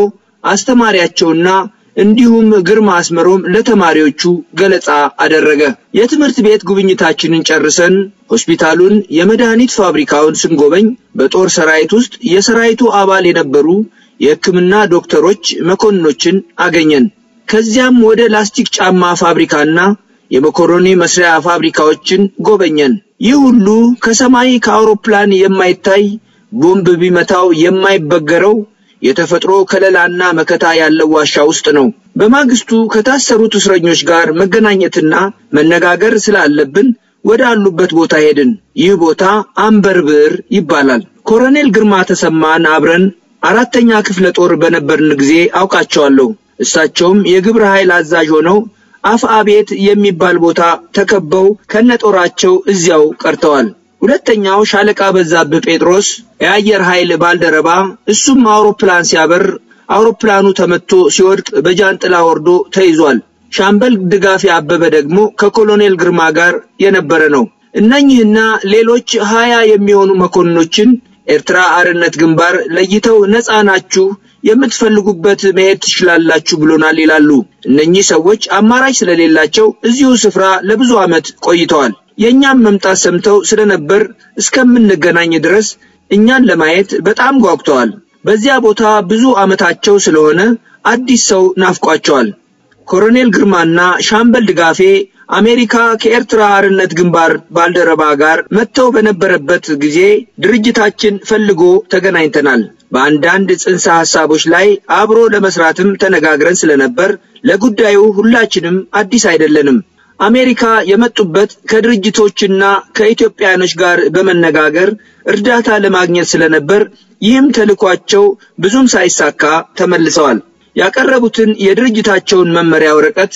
አስተማሪያቸውና እንዲሁም ግርማ አስመሮም ለተማሪዎቹ ገለጻ አደረገ። የትምህርት ቤት ጉብኝታችንን ጨርሰን ሆስፒታሉን፣ የመድኃኒት ፋብሪካውን ስንጎበኝ በጦር ሰራዊት ውስጥ የሰራዊቱ አባል የነበሩ የሕክምና ዶክተሮች፣ መኮንኖችን አገኘን። ከዚያም ወደ ላስቲክ ጫማ ፋብሪካና የመኮሮኒ መስሪያ ፋብሪካዎችን ጎበኘን። ይህ ሁሉ ከሰማይ ከአውሮፕላን የማይታይ ቦምብ ቢመታው የማይበገረው የተፈጥሮ ከለላና መከታ ያለው ዋሻ ውስጥ ነው። በማግስቱ ከታሰሩት እስረኞች ጋር መገናኘትና መነጋገር ስላለብን ወደ አሉበት ቦታ ሄድን። ይህ ቦታ አንበርብር ይባላል። ኮሎኔል ግርማ ተሰማን አብረን አራተኛ ክፍለ ጦር በነበርን ጊዜ አውቃቸዋለሁ። እሳቸውም የግብረ ኃይል አዛዥ ሆነው አፍአቤት የሚባል ቦታ ተከበው ከነጦራቸው እዚያው ቀርተዋል። ሁለተኛው ሻለቃ በዛብህ ጴጥሮስ የአየር ኃይል ባልደረባ፣ እሱም አውሮፕላን ሲያበር አውሮፕላኑ ተመቶ ሲወድቅ በጃንጥላ ወርዶ ተይዟል። ሻምበል ድጋፌ አበበ ደግሞ ከኮሎኔል ግርማ ጋር የነበረ ነው። እነኚህና ሌሎች ሀያ የሚሆኑ መኮንኖችን ኤርትራ አርነት ግንባር ለይተው ነፃ ናችሁ የምትፈልጉበት መሄድ ትችላላችሁ ብሎናል ይላሉ። እነኚህ ሰዎች አማራጭ ስለሌላቸው እዚሁ ስፍራ ለብዙ ዓመት ቆይተዋል። የእኛም መምጣት ሰምተው ስለነበር እስከምንገናኝ ድረስ እኛን ለማየት በጣም ጓጉተዋል። በዚያ ቦታ ብዙ ዓመታቸው ስለሆነ አዲስ ሰው ናፍቋቸዋል። ኮሎኔል ግርማና ሻምበል ድጋፌ አሜሪካ ከኤርትራ አርነት ግንባር ባልደረባ ጋር መጥተው በነበረበት ጊዜ ድርጅታችን ፈልጎ ተገናኝተናል። በአንዳንድ ጽንሰ ሐሳቦች ላይ አብሮ ለመስራትም ተነጋግረን ስለነበር ለጉዳዩ ሁላችንም አዲስ አይደለንም። አሜሪካ የመጡበት ከድርጅቶችና ከኢትዮጵያኖች ጋር በመነጋገር እርዳታ ለማግኘት ስለነበር ይህም ተልኳቸው ብዙም ሳይሳካ ተመልሰዋል። ያቀረቡትን የድርጅታቸውን መመሪያ ወረቀት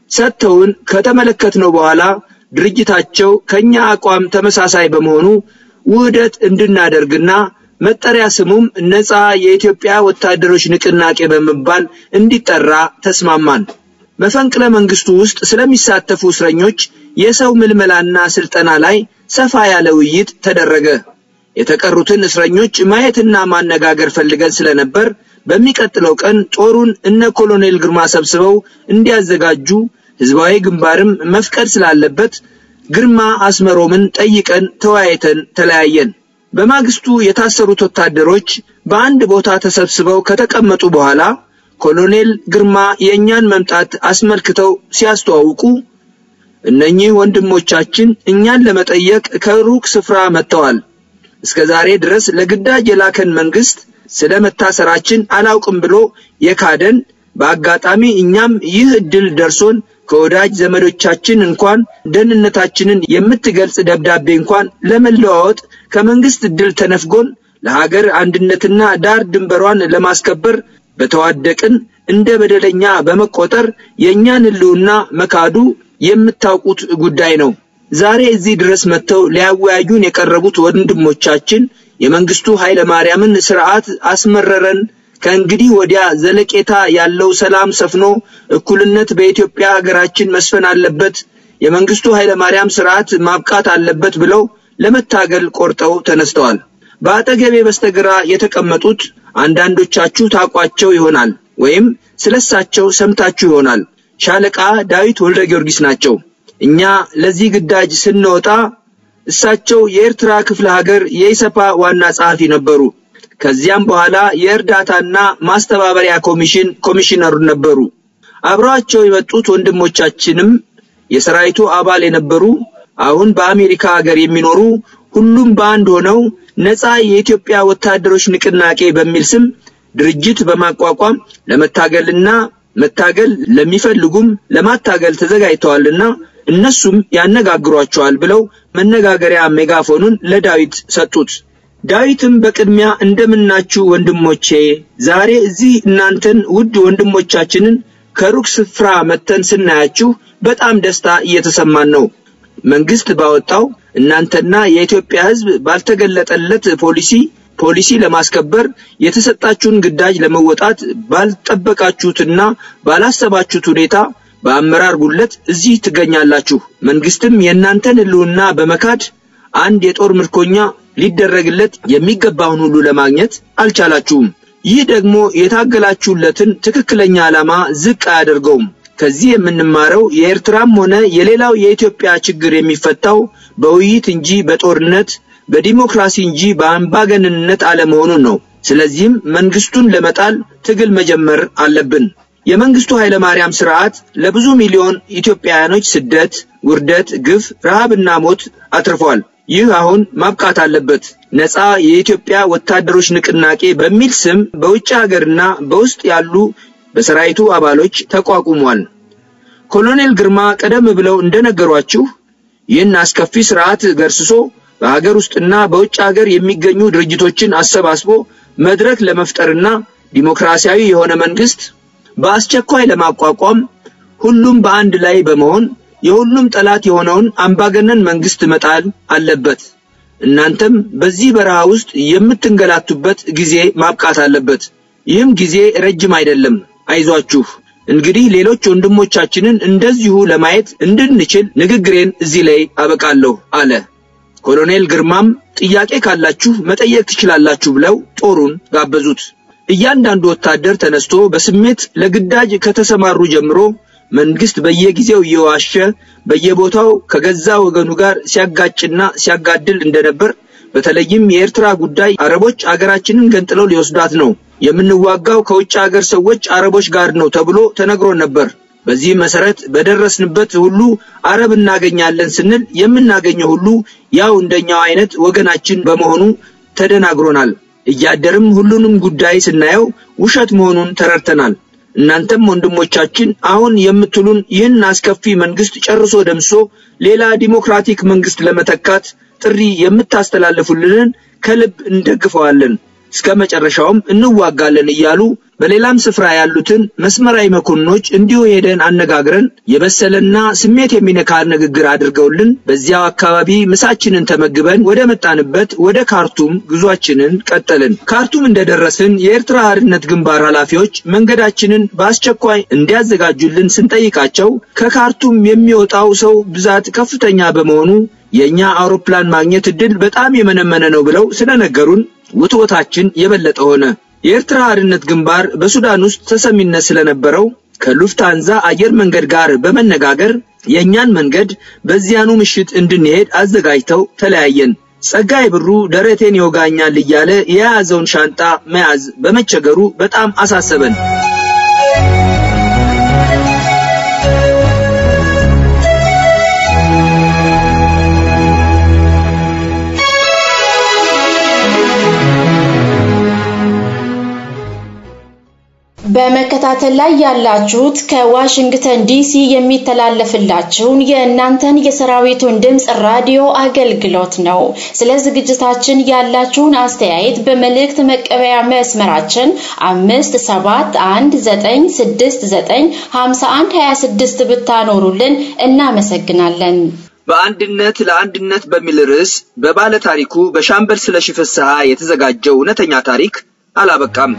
ሰጥተውን ከተመለከትነው በኋላ ድርጅታቸው ከኛ አቋም ተመሳሳይ በመሆኑ ውህደት እንድናደርግና መጠሪያ ስሙም ነፃ የኢትዮጵያ ወታደሮች ንቅናቄ በመባል እንዲጠራ ተስማማን። መፈንቅለ መንግስቱ ውስጥ ስለሚሳተፉ እስረኞች የሰው ምልመላና ስልጠና ላይ ሰፋ ያለ ውይይት ተደረገ። የተቀሩትን እስረኞች ማየትና ማነጋገር ፈልገን ስለነበር በሚቀጥለው ቀን ጦሩን እነ ኮሎኔል ግርማ ሰብስበው እንዲያዘጋጁ ህዝባዊ ግንባርም መፍቀድ ስላለበት ግርማ አስመሮምን ጠይቀን ተወያይተን ተለያየን። በማግስቱ የታሰሩት ወታደሮች በአንድ ቦታ ተሰብስበው ከተቀመጡ በኋላ ኮሎኔል ግርማ የእኛን መምጣት አስመልክተው ሲያስተዋውቁ እነኚህ ወንድሞቻችን እኛን ለመጠየቅ ከሩቅ ስፍራ መጥተዋል። እስከ ዛሬ ድረስ ለግዳጅ የላከን መንግስት ስለ መታሰራችን አላውቅም ብሎ የካደን በአጋጣሚ እኛም ይህ እድል ደርሶን ከወዳጅ ዘመዶቻችን እንኳን ደህንነታችንን የምትገልጽ ደብዳቤ እንኳን ለመለዋወጥ ከመንግስት እድል ተነፍጎን ለሀገር አንድነትና ዳር ድንበሯን ለማስከበር በተዋደቅን እንደ በደለኛ በመቆጠር የእኛን ህልውና መካዱ የምታውቁት ጉዳይ ነው። ዛሬ እዚህ ድረስ መጥተው ሊያወያዩን የቀረቡት ወንድሞቻችን የመንግስቱ ኃይለ ማርያምን ስርዓት አስመረረን፣ ከእንግዲህ ወዲያ ዘለቄታ ያለው ሰላም ሰፍኖ እኩልነት በኢትዮጵያ ሀገራችን መስፈን አለበት፣ የመንግስቱ ኃይለ ማርያም ስርዓት ማብቃት አለበት ብለው ለመታገል ቆርጠው ተነስተዋል። በአጠገቤ በስተግራ የተቀመጡት አንዳንዶቻችሁ ታውቋቸው ይሆናል ወይም ስለሳቸው ሰምታችሁ ይሆናል። ሻለቃ ዳዊት ወልደ ጊዮርጊስ ናቸው። እኛ ለዚህ ግዳጅ ስንወጣ እሳቸው የኤርትራ ክፍለ ሀገር የኢሰፓ ዋና ጸሐፊ ነበሩ። ከዚያም በኋላ የእርዳታና ማስተባበሪያ ኮሚሽን ኮሚሽነር ነበሩ። አብረዋቸው የመጡት ወንድሞቻችንም የሰራዊቱ አባል የነበሩ አሁን በአሜሪካ ሀገር የሚኖሩ ሁሉም በአንድ ሆነው ነፃ የኢትዮጵያ ወታደሮች ንቅናቄ በሚል ስም ድርጅት በማቋቋም ለመታገልና መታገል ለሚፈልጉም ለማታገል ተዘጋጅተዋልና እነሱም ያነጋግሯቸዋል ብለው መነጋገሪያ ሜጋፎኑን ለዳዊት ሰጡት። ዳዊትም በቅድሚያ እንደምናችሁ ወንድሞቼ፣ ዛሬ እዚህ እናንተን ውድ ወንድሞቻችንን ከሩቅ ስፍራ መተን ስናያችሁ በጣም ደስታ እየተሰማን ነው። መንግስት ባወጣው እናንተና የኢትዮጵያ ሕዝብ ባልተገለጠለት ፖሊሲ ፖሊሲ ለማስከበር የተሰጣችሁን ግዳጅ ለመወጣት ባልጠበቃችሁትና ባላሰባችሁት ሁኔታ በአመራር ጉድለት እዚህ ትገኛላችሁ። መንግስትም የእናንተን ህልውና በመካድ አንድ የጦር ምርኮኛ ሊደረግለት የሚገባውን ሁሉ ለማግኘት አልቻላችሁም። ይህ ደግሞ የታገላችሁለትን ትክክለኛ ዓላማ ዝቅ አያደርገውም። ከዚህ የምንማረው የኤርትራም ሆነ የሌላው የኢትዮጵያ ችግር የሚፈታው በውይይት እንጂ በጦርነት በዲሞክራሲ እንጂ በአምባገነንነት አለመሆኑን ነው። ስለዚህም መንግስቱን ለመጣል ትግል መጀመር አለብን። የመንግስቱ ኃይለማርያም ስርዓት ለብዙ ሚሊዮን ኢትዮጵያውያኖች ስደት፣ ውርደት፣ ግፍ፣ ረሃብና ሞት አትርፏል። ይህ አሁን ማብቃት አለበት። ነፃ የኢትዮጵያ ወታደሮች ንቅናቄ በሚል ስም በውጭ ሀገርና በውስጥ ያሉ በሰራዊቱ አባሎች ተቋቁሟል። ኮሎኔል ግርማ ቀደም ብለው እንደነገሯችሁ ይህን አስከፊ ስርዓት ገርስሶ በሀገር ውስጥና በውጭ ሀገር የሚገኙ ድርጅቶችን አሰባስቦ መድረክ ለመፍጠርና ዲሞክራሲያዊ የሆነ መንግስት በአስቸኳይ ለማቋቋም ሁሉም በአንድ ላይ በመሆን የሁሉም ጠላት የሆነውን አምባገነን መንግስት መጣል አለበት። እናንተም በዚህ በረሃ ውስጥ የምትንገላቱበት ጊዜ ማብቃት አለበት። ይህም ጊዜ ረጅም አይደለም። አይዟችሁ። እንግዲህ ሌሎች ወንድሞቻችንን እንደዚሁ ለማየት እንድንችል ንግግሬን እዚህ ላይ አበቃለሁ አለ። ኮሎኔል ግርማም ጥያቄ ካላችሁ መጠየቅ ትችላላችሁ ብለው ጦሩን ጋበዙት። እያንዳንዱ ወታደር ተነስቶ በስሜት ለግዳጅ ከተሰማሩ ጀምሮ መንግስት በየጊዜው እየዋሸ በየቦታው ከገዛ ወገኑ ጋር ሲያጋጭና ሲያጋድል እንደነበር በተለይም የኤርትራ ጉዳይ አረቦች አገራችንን ገንጥለው ሊወስዷት ነው፣ የምንዋጋው ከውጭ ሀገር ሰዎች አረቦች ጋር ነው ተብሎ ተነግሮን ነበር። በዚህ መሰረት በደረስንበት ሁሉ አረብ እናገኛለን ስንል የምናገኘው ሁሉ ያው እንደኛው አይነት ወገናችን በመሆኑ ተደናግሮናል። እያደርም ሁሉንም ጉዳይ ስናየው ውሸት መሆኑን ተረድተናል። እናንተም ወንድሞቻችን አሁን የምትሉን ይህን አስከፊ መንግስት ጨርሶ ደምሶ ሌላ ዲሞክራቲክ መንግስት ለመተካት ጥሪ የምታስተላልፉልንን ከልብ እንደግፈዋለን፣ እስከ መጨረሻውም እንዋጋለን እያሉ በሌላም ስፍራ ያሉትን መስመራዊ መኮንኖች እንዲሁ ሄደን አነጋግረን የበሰለና ስሜት የሚነካ ንግግር አድርገውልን በዚያው አካባቢ ምሳችንን ተመግበን ወደ መጣንበት ወደ ካርቱም ጉዟችንን ቀጠልን። ካርቱም እንደደረስን የኤርትራ ሓርነት ግንባር ኃላፊዎች መንገዳችንን በአስቸኳይ እንዲያዘጋጁልን ስንጠይቃቸው ከካርቱም የሚወጣው ሰው ብዛት ከፍተኛ በመሆኑ የእኛ አውሮፕላን ማግኘት እድል በጣም የመነመነ ነው ብለው ስለነገሩን ውትወታችን የበለጠ ሆነ። የኤርትራ ሓርነት ግንባር በሱዳን ውስጥ ተሰሚነት ስለነበረው ከሉፍታንዛ አየር መንገድ ጋር በመነጋገር የእኛን መንገድ በዚያኑ ምሽት እንድንሄድ አዘጋጅተው ተለያየን። ጸጋይ ብሩ ደረቴን ይወጋኛል እያለ የያዘውን ሻንጣ መያዝ በመቸገሩ በጣም አሳሰበን። በመከታተል ላይ ያላችሁት ከዋሽንግተን ዲሲ የሚተላለፍላችሁን የእናንተን የሰራዊቱን ድምፅ ራዲዮ አገልግሎት ነው። ስለ ዝግጅታችን ያላችሁን አስተያየት በመልእክት መቀበያ መስመራችን አምስት ሰባት አንድ ዘጠኝ ስድስት ዘጠኝ ሀምሳ አንድ ሀያ ስድስት ብታኖሩልን እናመሰግናለን። በአንድነት ለአንድነት በሚል ርዕስ በባለ ታሪኩ በሻምበል ስለሺ ፍስሐ የተዘጋጀው እውነተኛ ታሪክ አላበቃም።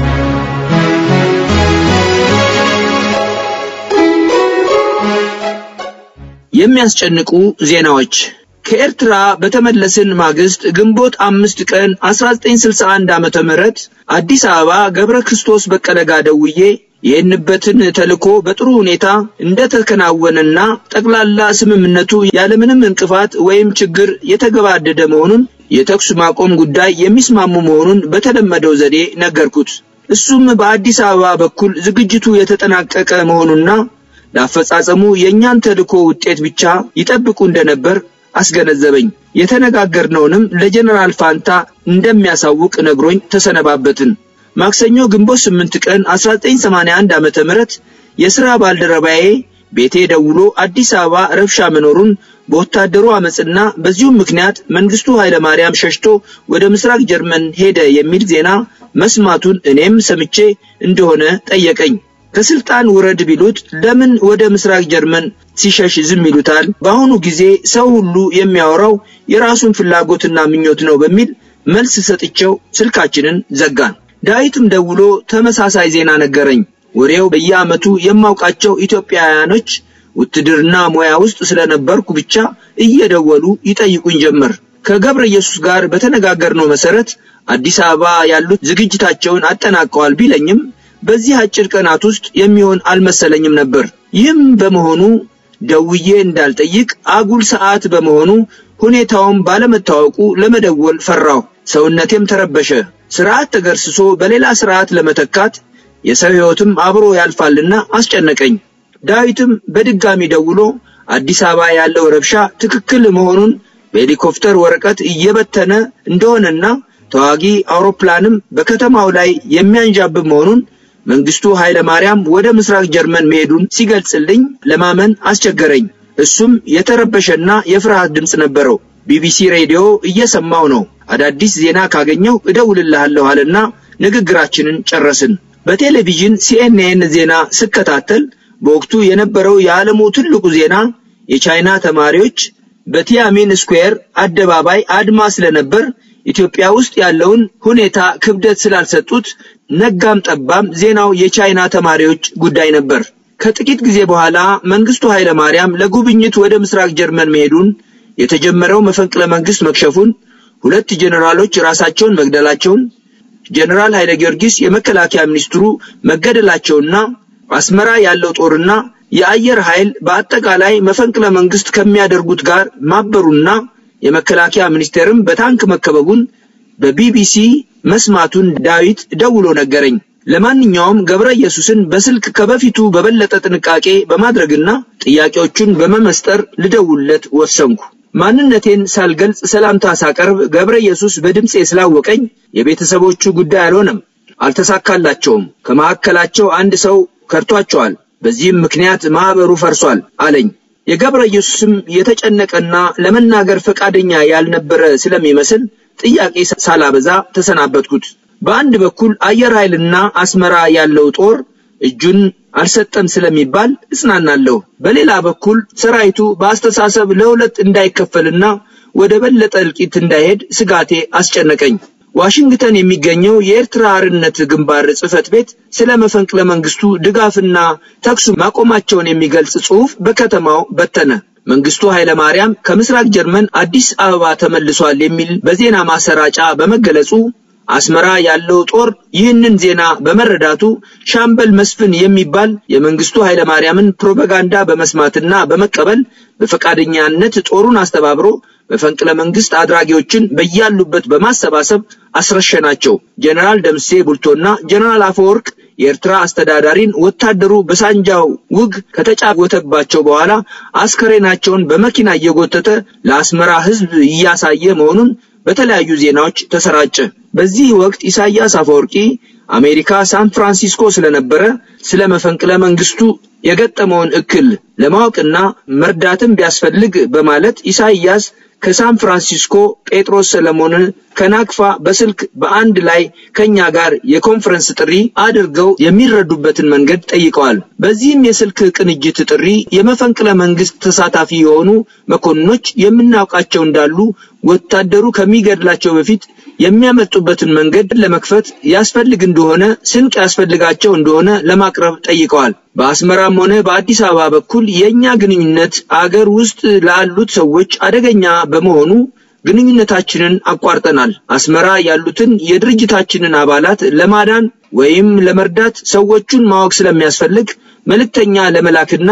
የሚያስጨንቁ ዜናዎች ከኤርትራ በተመለስን ማግስት ግንቦት አምስት ቀን 1961 ዓመተ ምህረት አዲስ አበባ ገብረ ክርስቶስ በቀለ ጋ ደውዬ ይህንበትን ተልኮ በጥሩ ሁኔታ እንደተከናወነና ጠቅላላ ስምምነቱ ያለምንም እንቅፋት ወይም ችግር የተገባደደ መሆኑን የተኩስ ማቆም ጉዳይ የሚስማሙ መሆኑን በተለመደው ዘዴ ነገርኩት። እሱም በአዲስ አበባ በኩል ዝግጅቱ የተጠናቀቀ መሆኑና ለአፈጻጸሙ የእኛን ተልእኮ ውጤት ብቻ ይጠብቁ እንደነበር አስገነዘበኝ። የተነጋገርነውንም ለጀነራል ፋንታ እንደሚያሳውቅ ነግሮኝ ተሰነባበትን። ማክሰኞ ግንቦት 8 ቀን 1981 ዓመተ ምህረት የሥራ ባልደረባዬ ቤቴ ደውሎ አዲስ አበባ ረብሻ መኖሩን በወታደሩ አመፅና በዚሁም ምክንያት መንግስቱ ኃይለማርያም ሸሽቶ ወደ ምስራቅ ጀርመን ሄደ የሚል ዜና መስማቱን እኔም ሰምቼ እንደሆነ ጠየቀኝ። ከስልጣን ውረድ ቢሉት ለምን ወደ ምስራቅ ጀርመን ሲሸሽ ዝም ይሉታል? በአሁኑ ጊዜ ሰው ሁሉ የሚያወራው የራሱን ፍላጎትና ምኞት ነው በሚል መልስ ሰጥቼው ስልካችንን ዘጋን። ዳዊትም ደውሎ ተመሳሳይ ዜና ነገረኝ። ወሬው በየዓመቱ የማውቃቸው ኢትዮጵያውያኖች ውትድርና ሙያ ውስጥ ስለነበርኩ ብቻ እየደወሉ ይጠይቁኝ ጀመር። ከገብረ ኢየሱስ ጋር በተነጋገርነው መሰረት አዲስ አበባ ያሉት ዝግጅታቸውን አጠናቀዋል ቢለኝም በዚህ አጭር ቀናት ውስጥ የሚሆን አልመሰለኝም ነበር። ይህም በመሆኑ ደውዬ እንዳልጠይቅ አጉል ሰዓት በመሆኑ ሁኔታውም ባለመታወቁ ለመደወል ፈራሁ። ሰውነቴም ተረበሸ። ስርዓት ተገርስሶ በሌላ ስርዓት ለመተካት የሰው ሕይወትም አብሮ ያልፋልና አስጨነቀኝ። ዳዊትም በድጋሚ ደውሎ አዲስ አበባ ያለው ረብሻ ትክክል መሆኑን በሄሊኮፕተር ወረቀት እየበተነ እንደሆነና ተዋጊ አውሮፕላንም በከተማው ላይ የሚያንዣብብ መሆኑን መንግስቱ ኃይለ ማርያም ወደ ምስራቅ ጀርመን መሄዱን ሲገልጽልኝ ለማመን አስቸገረኝ። እሱም የተረበሸና የፍርሃት ድምፅ ነበረው። ቢቢሲ ሬዲዮ እየሰማው ነው። አዳዲስ ዜና ካገኘው እደውልልሃለሁ አለና ንግግራችንን ጨረስን። በቴሌቪዥን ሲኤንኤን ዜና ስከታተል በወቅቱ የነበረው የዓለሙ ትልቁ ዜና የቻይና ተማሪዎች በቲያሚን ስኩዌር አደባባይ አድማ ስለነበር ኢትዮጵያ ውስጥ ያለውን ሁኔታ ክብደት ስላልሰጡት ነጋም ጠባም ዜናው የቻይና ተማሪዎች ጉዳይ ነበር። ከጥቂት ጊዜ በኋላ መንግስቱ ኃይለ ማርያም ለጉብኝት ወደ ምስራቅ ጀርመን መሄዱን፣ የተጀመረው መፈንቅለ መንግስት መክሸፉን፣ ሁለት ጄኔራሎች ራሳቸውን መግደላቸውን፣ ጄኔራል ኃይለ ጊዮርጊስ የመከላከያ ሚኒስትሩ መገደላቸውና አስመራ ያለው ጦርና የአየር ኃይል በአጠቃላይ መፈንቅለ መንግስት ከሚያደርጉት ጋር ማበሩና የመከላከያ ሚኒስቴርም በታንክ መከበቡን በቢቢሲ መስማቱን ዳዊት ደውሎ ነገረኝ። ለማንኛውም ገብረ ኢየሱስን በስልክ ከበፊቱ በበለጠ ጥንቃቄ በማድረግና ጥያቄዎቹን በመመስጠር ልደውልለት ወሰንኩ። ማንነቴን ሳልገልጽ ሰላምታ ሳቀርብ ገብረ ኢየሱስ በድምፄ ስላወቀኝ የቤተሰቦቹ ጉዳይ አልሆነም፣ አልተሳካላቸውም። ከመካከላቸው አንድ ሰው ከድቷቸዋል። በዚህም ምክንያት ማህበሩ ፈርሷል አለኝ። የገብረ ኢየሱስም የተጨነቀና ለመናገር ፈቃደኛ ያልነበረ ስለሚመስል ጥያቄ ሳላበዛ ተሰናበትኩት። በአንድ በኩል አየር ኃይልና አስመራ ያለው ጦር እጁን አልሰጠም ስለሚባል እጽናናለሁ። በሌላ በኩል ሰራዊቱ በአስተሳሰብ ለሁለት እንዳይከፈልና ወደ በለጠ እልቂት እንዳይሄድ ስጋቴ አስጨነቀኝ። ዋሽንግተን የሚገኘው የኤርትራ አርነት ግንባር ጽህፈት ቤት ስለ መፈንቅለ መንግስቱ ድጋፍና ተኩሱ ማቆማቸውን የሚገልጽ ጽሑፍ በከተማው በተነ። መንግስቱ ኃይለ ማርያም ከምስራቅ ጀርመን አዲስ አበባ ተመልሷል የሚል በዜና ማሰራጫ በመገለጹ አስመራ ያለው ጦር ይህንን ዜና በመረዳቱ ሻምበል መስፍን የሚባል የመንግስቱ ኃይለ ማርያምን ፕሮፓጋንዳ በመስማትና በመቀበል በፈቃደኛነት ጦሩን አስተባብሮ መፈንቅለ መንግስት አድራጊዎችን በያሉበት በማሰባሰብ አስረሸናቸው። ጀነራል ደምሴ ቡልቶና ጀነራል አፈወርቅ የኤርትራ አስተዳዳሪን ወታደሩ በሳንጃው ውግ ከተጫወተባቸው በኋላ አስከሬናቸውን በመኪና እየጎተተ ለአስመራ ህዝብ እያሳየ መሆኑን በተለያዩ ዜናዎች ተሰራጨ። በዚህ ወቅት ኢሳያስ አፈወርቂ አሜሪካ ሳን ፍራንሲስኮ ስለነበረ ስለ መፈንቅለ መንግስቱ የገጠመውን እክል ለማወቅና መርዳትም ቢያስፈልግ በማለት ኢሳያስ ከሳን ፍራንሲስኮ ጴጥሮስ ሰለሞንን ከናክፋ በስልክ በአንድ ላይ ከኛ ጋር የኮንፈረንስ ጥሪ አድርገው የሚረዱበትን መንገድ ጠይቀዋል። በዚህም የስልክ ቅንጅት ጥሪ የመፈንቅለ መንግስት ተሳታፊ የሆኑ መኮንኖች የምናውቃቸው እንዳሉ ወታደሩ ከሚገድላቸው በፊት የሚያመጡበትን መንገድ ለመክፈት ያስፈልግ እንደሆነ ስንቅ ያስፈልጋቸው እንደሆነ ለማቅረብ ጠይቀዋል። በአስመራም ሆነ በአዲስ አበባ በኩል የእኛ ግንኙነት አገር ውስጥ ላሉት ሰዎች አደገኛ በመሆኑ ግንኙነታችንን አቋርጠናል። አስመራ ያሉትን የድርጅታችንን አባላት ለማዳን ወይም ለመርዳት ሰዎቹን ማወቅ ስለሚያስፈልግ መልእክተኛ ለመላክና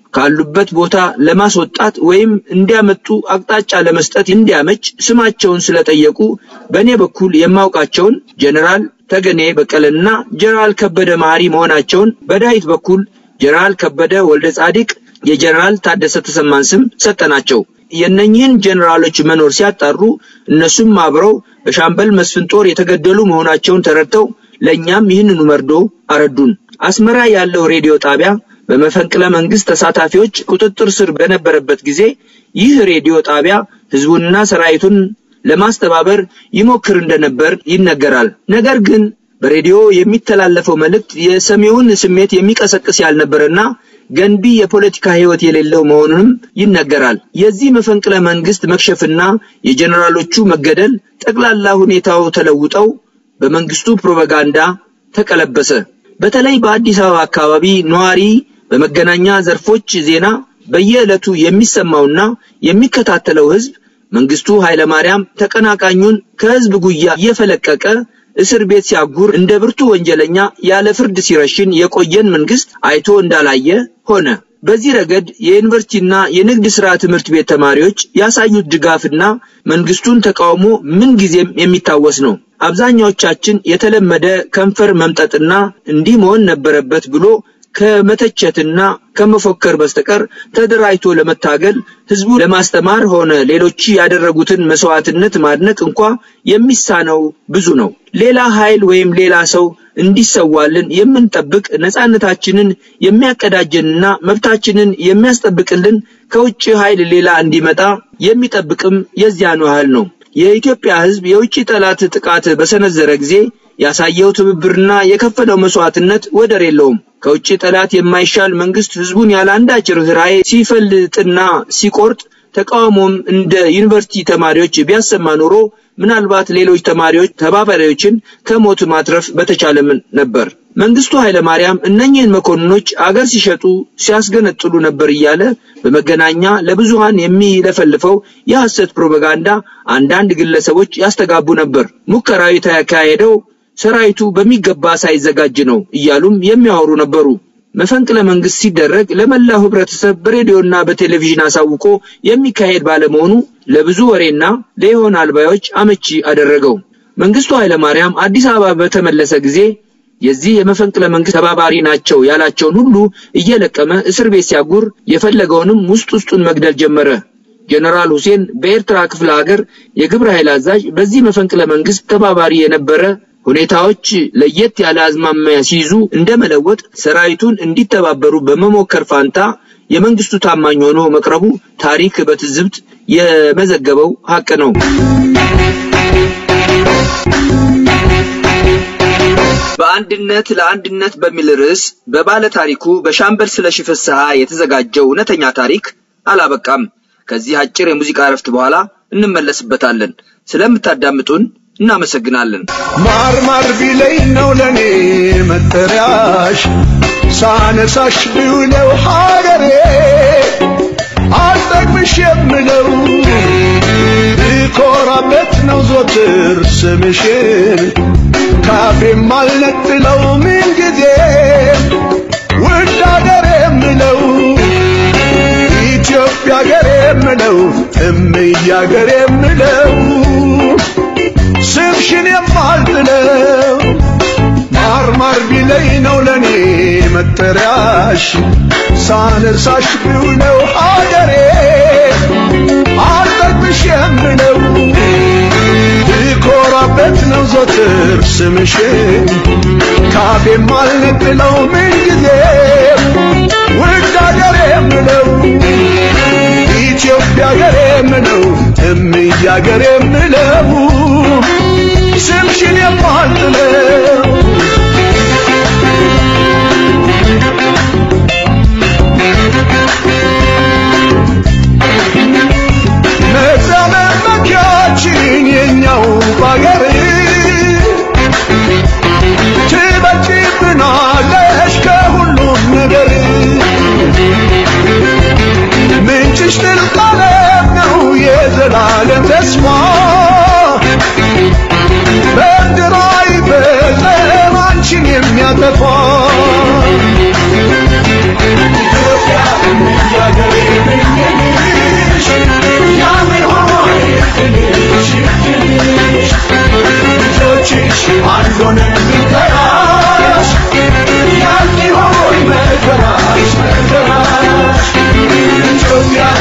ካሉበት ቦታ ለማስወጣት ወይም እንዲያመጡ አቅጣጫ ለመስጠት እንዲያመች ስማቸውን ስለጠየቁ በእኔ በኩል የማውቃቸውን ጀነራል ተገኔ በቀለና ጀነራል ከበደ መሐሪ መሆናቸውን በዳዊት በኩል ጀነራል ከበደ ወልደ ጻዲቅ የጀነራል ታደሰ ተሰማን ስም ሰጠናቸው። የእነኚህን ጀነራሎች መኖር ሲያጣሩ እነሱም አብረው በሻምበል መስፍን ጦር የተገደሉ መሆናቸውን ተረድተው ለእኛም ይህንኑ መርዶ አረዱን። አስመራ ያለው ሬዲዮ ጣቢያ በመፈንቅለ መንግስት ተሳታፊዎች ቁጥጥር ስር በነበረበት ጊዜ ይህ ሬዲዮ ጣቢያ ህዝቡንና ሰራዊቱን ለማስተባበር ይሞክር እንደነበር ይነገራል። ነገር ግን በሬዲዮ የሚተላለፈው መልእክት የሰሚውን ስሜት የሚቀሰቅስ ያልነበረና ገንቢ የፖለቲካ ህይወት የሌለው መሆኑንም ይነገራል። የዚህ መፈንቅለ መንግስት መክሸፍና የጀኔራሎቹ መገደል ጠቅላላ ሁኔታው ተለውጠው በመንግስቱ ፕሮፓጋንዳ ተቀለበሰ። በተለይ በአዲስ አበባ አካባቢ ነዋሪ በመገናኛ ዘርፎች ዜና በየዕለቱ የሚሰማውና የሚከታተለው ህዝብ መንግስቱ ኃይለማርያም ተቀናቃኙን ከህዝብ ጉያ እየፈለቀቀ እስር ቤት ሲያጉር እንደ ብርቱ ወንጀለኛ ያለ ፍርድ ሲረሽን የቆየን መንግስት አይቶ እንዳላየ ሆነ። በዚህ ረገድ የዩኒቨርሲቲና የንግድ ሥራ ትምህርት ቤት ተማሪዎች ያሳዩት ድጋፍና መንግስቱን ተቃውሞ ምን ጊዜም የሚታወስ ነው። አብዛኛዎቻችን የተለመደ ከንፈር መምጠጥና እንዲህ መሆን ነበረበት ብሎ ከመተቸትና ከመፎከር በስተቀር ተደራጅቶ ለመታገል ህዝቡ ለማስተማር ሆነ ሌሎች ያደረጉትን መስዋዕትነት ማድነቅ እንኳ የሚሳነው ብዙ ነው። ሌላ ኃይል ወይም ሌላ ሰው እንዲሰዋልን የምንጠብቅ ነፃነታችንን የሚያቀዳጀንና መብታችንን የሚያስጠብቅልን ከውጭ ኃይል ሌላ እንዲመጣ የሚጠብቅም የዚያኑ ያህል ነው። የኢትዮጵያ ህዝብ የውጭ ጠላት ጥቃት በሰነዘረ ጊዜ ያሳየው ትብብርና የከፈለው መስዋዕትነት ወደር የለውም። ከውጭ ጠላት የማይሻል መንግስት ህዝቡን ያለ አንዳች ርኅራኄ ሲፈልጥና ሲቆርጥ ተቃውሞም እንደ ዩኒቨርሲቲ ተማሪዎች ቢያሰማ ኖሮ ምናልባት ሌሎች ተማሪዎች ተባባሪዎችን ከሞት ማትረፍ በተቻለም ነበር። መንግስቱ ኃይለማርያም እነኚህን መኮንኖች አገር ሲሸጡ ሲያስገነጥሉ ነበር እያለ በመገናኛ ለብዙሃን የሚለፈልፈው የሐሰት ፕሮፓጋንዳ አንዳንድ ግለሰቦች ያስተጋቡ ነበር። ሙከራዊ የተካሄደው ሰራዊቱ በሚገባ ሳይዘጋጅ ነው እያሉም የሚያወሩ ነበሩ። መፈንቅለ መንግስት ሲደረግ ለመላው ህብረተሰብ በሬዲዮና በቴሌቪዥን አሳውቆ የሚካሄድ ባለመሆኑ ለብዙ ወሬና ለይሆን አልባዮች አመቺ አደረገው። መንግስቱ ኃይለማርያም አዲስ አበባ በተመለሰ ጊዜ የዚህ የመፈንቅለ መንግስት ተባባሪ ናቸው ያላቸውን ሁሉ እየለቀመ እስር ቤት ሲያጉር የፈለገውንም ውስጥ ውስጡን መግደል ጀመረ። ጀነራል ሁሴን በኤርትራ ክፍለ ሀገር የግብረ ኃይል አዛዥ በዚህ መፈንቅለ መንግስት ተባባሪ የነበረ ሁኔታዎች ለየት ያለ አዝማሚያ ሲይዙ እንደመለወጥ ሰራዊቱን እንዲተባበሩ በመሞከር ፋንታ የመንግስቱ ታማኝ ሆኖ መቅረቡ ታሪክ በትዝብት የመዘገበው ሀቅ ነው። በአንድነት ለአንድነት በሚል ርዕስ በባለ ታሪኩ በሻምበል ስለሺ ፍስሐ የተዘጋጀው እውነተኛ ታሪክ አላበቃም። ከዚህ አጭር የሙዚቃ እረፍት በኋላ እንመለስበታለን። ስለምታዳምጡን እናመሰግናለን። ማር ማር ቢለኝ ነው ለኔ መጠሪያሽ ሳነሳሽ ብውለው ሀገሬ አልጠግብሽ የምለው ብኮራበት ነው ዞትር ስምሽን ካፌም አልነጥለው ምን ጊዜ ውድ ሀገሬ የምለው ኢትዮጵያ ሀገሬ የምለው እምዬ ሀገሬ የምለው ስምሽን የማልጥለው ማር ማር ቢለኝ ነው ለኔ መጠሪያሽ ሳነሳሽ ብውለው ሀገሬ አልጠግብሽ የምለው ብኮራበት ነው ዞትር ስምሽን ካፌም አልነጥለው ምን ጊዜ ውድ ሀገሬ የምለው ኢትዮጵያ ሀገሬ የምለው እምዬ ሀገሬ የምለው ስምሽን የማልጥለው ነፃ መመኪያችን የኛው ባገር ትበልጪብናለሽ ከሁሉም ነገር ምንጭሽ ጥልቅ ዓለም ነው የዘላለም ተስፋ በምድር አይፈጸም አንቺን የሚያጠፋ ኢትዮጵያ እያገሬ ብኝሽ ያምን ሆኖ ይቅንሽ ይቅንሽ ልጆችሽ አንድ ሆነን ብንጠራሽ ያልቅ ሆይ መከራሽ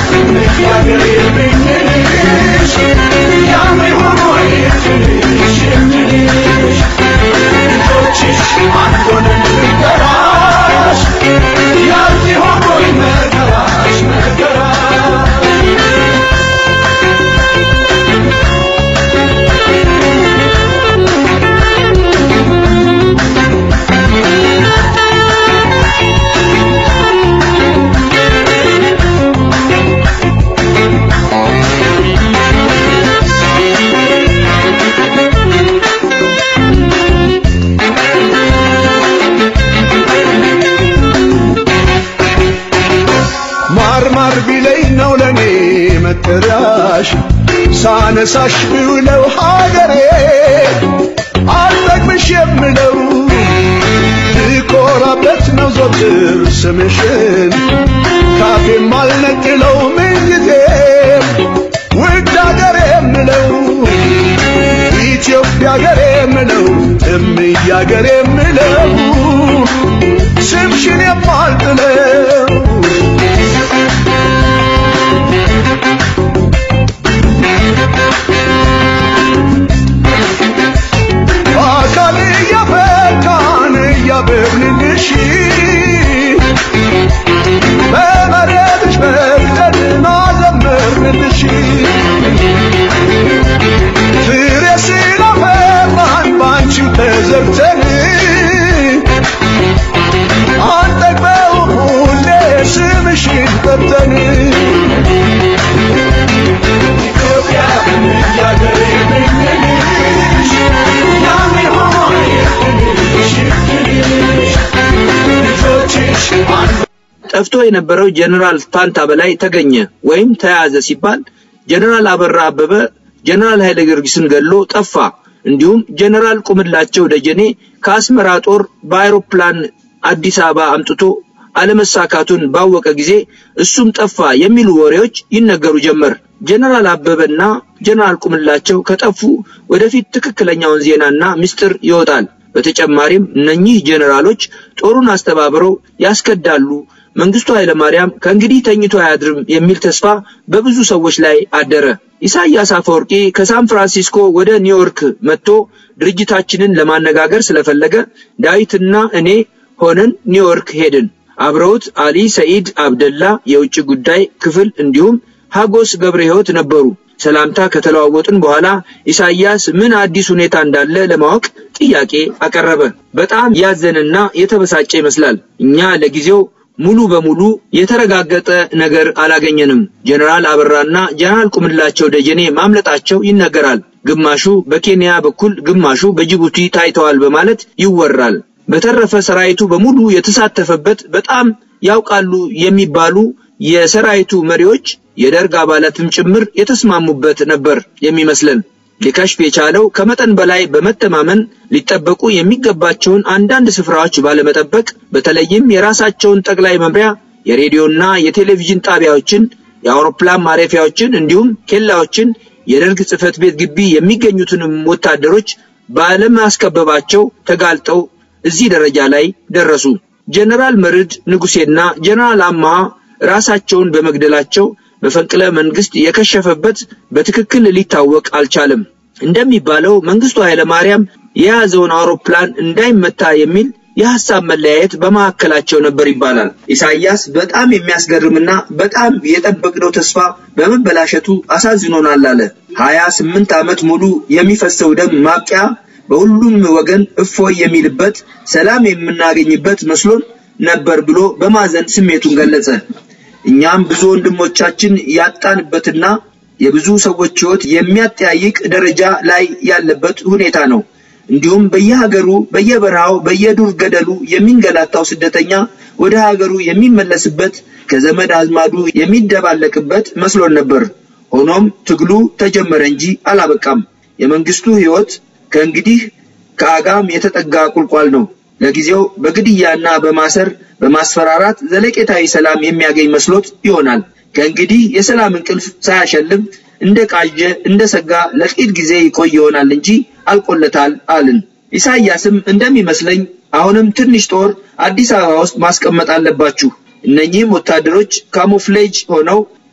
ማርማር ቢለኝ ነው ለኔ መጠሪያሽ ሳነሳሽ ብውለው ሀገሬ አልጠግብሽ የምለው ልኮራበት ነው ዘወትር ስምሽን ካፌም አልነጥለው ምንጊዜም ውድ ሀገሬ የምለው ኢትዮጵያ ሀገሬ የምለው እምዬ ሀገሬ የምለው ስምሽን የማልጥለው በአካል እያፈካን እያበብንልሽ በመሬትሽ ፈቅደን አዘመርንልሽ ፍሬ ስላፈራን ባንቺው ተዘርተን አንጠግበውም ሁሌ ስምሽን ጠርተን ኢትዮጵያ እያገሬ ምንልሽ ያምን ሆይ ልጆችሽ አንድ ጠፍቶ የነበረው ጀነራል ፋንታ በላይ ተገኘ ወይም ተያዘ ሲባል ጀነራል አበራ አበበ ጀነራል ኃይለ ጊዮርጊስን ገድሎ ጠፋ። እንዲሁም ጀነራል ቁምላቸው ደጀኔ ከአስመራ ጦር በአይሮፕላን አዲስ አበባ አምጥቶ አለመሳካቱን ባወቀ ጊዜ እሱም ጠፋ የሚሉ ወሬዎች ይነገሩ ጀመር። ጀነራል አበበና ጀነራል ቁምላቸው ከጠፉ ወደፊት ትክክለኛውን ዜናና ምስጢር ይወጣል። በተጨማሪም እነኚህ ጀነራሎች ጦሩን አስተባብረው ያስከዳሉ፣ መንግስቱ ኃይለማርያም ከእንግዲህ ተኝቶ አያድርም የሚል ተስፋ በብዙ ሰዎች ላይ አደረ። ኢሳያስ አፈወርቂ ከሳን ፍራንሲስኮ ወደ ኒውዮርክ መጥቶ ድርጅታችንን ለማነጋገር ስለፈለገ ዳዊትና እኔ ሆነን ኒውዮርክ ሄድን። አብረውት አሊ ሰኢድ አብደላ የውጭ ጉዳይ ክፍል እንዲሁም ሀጎስ ገብረ ሕይወት ነበሩ። ሰላምታ ከተለዋወጥን በኋላ ኢሳያስ ምን አዲስ ሁኔታ እንዳለ ለማወቅ ጥያቄ አቀረበ። በጣም ያዘነና የተበሳጨ ይመስላል። እኛ ለጊዜው ሙሉ በሙሉ የተረጋገጠ ነገር አላገኘንም። ጀነራል አበራና ጀነራል ቁምላቸው ደጀኔ ማምለጣቸው ይነገራል። ግማሹ በኬንያ በኩል ግማሹ በጅቡቲ ታይተዋል በማለት ይወራል። በተረፈ ሰራዊቱ በሙሉ የተሳተፈበት በጣም ያውቃሉ የሚባሉ የሰራዊቱ መሪዎች የደርግ አባላትም ጭምር የተስማሙበት ነበር የሚመስለን። ሊከሽፍ የቻለው ከመጠን በላይ በመተማመን ሊጠበቁ የሚገባቸውን አንዳንድ ስፍራዎች ባለመጠበቅ በተለይም የራሳቸውን ጠቅላይ መምሪያ የሬዲዮና የቴሌቪዥን ጣቢያዎችን፣ የአውሮፕላን ማረፊያዎችን እንዲሁም ኬላዎችን፣ የደርግ ጽሕፈት ቤት ግቢ የሚገኙትንም ወታደሮች ባለማስከበባቸው ተጋልጠው እዚህ ደረጃ ላይ ደረሱ። ጀነራል መርድ ንጉሴና ጀነራል አማሃ ራሳቸውን በመግደላቸው መፈንቅለ መንግስት የከሸፈበት በትክክል ሊታወቅ አልቻለም። እንደሚባለው መንግስቱ ኃይለ ማርያም የያዘውን አውሮፕላን እንዳይመታ የሚል የሐሳብ መለያየት በመካከላቸው ነበር ይባላል። ኢሳያስ በጣም የሚያስገርምና በጣም የጠበቅነው ተስፋ በመበላሸቱ አሳዝኖናል አለ። ሀያ ስምንት ዓመት ሙሉ የሚፈሰው ደም ማብቂያ በሁሉም ወገን እፎይ የሚልበት ሰላም የምናገኝበት መስሎን ነበር ብሎ በማዘን ስሜቱን ገለጸ። እኛም ብዙ ወንድሞቻችን ያጣንበትና የብዙ ሰዎች ሕይወት የሚያጠያይቅ ደረጃ ላይ ያለበት ሁኔታ ነው። እንዲሁም በየሀገሩ በየበረሃው በየዱር ገደሉ የሚንገላታው ስደተኛ ወደ ሀገሩ የሚመለስበት ከዘመድ አዝማዱ የሚደባለቅበት መስሎን ነበር። ሆኖም ትግሉ ተጀመረ እንጂ አላበቃም። የመንግስቱ ሕይወት ከእንግዲህ ከአጋም የተጠጋ ቁልቋል ነው። ለጊዜው በግድያና በማሰር በማስፈራራት ዘለቄታዊ ሰላም የሚያገኝ መስሎት ይሆናል። ከእንግዲህ የሰላም እንቅልፍ ሳያሸልም እንደ ቃዠ እንደ ሰጋ ለጥቂት ጊዜ ይቆይ ይሆናል እንጂ አልቆለታል አልን። ኢሳያስም እንደሚመስለኝ አሁንም ትንሽ ጦር አዲስ አበባ ውስጥ ማስቀመጥ አለባችሁ። እነኚህም ወታደሮች ካሞፍሌጅ ሆነው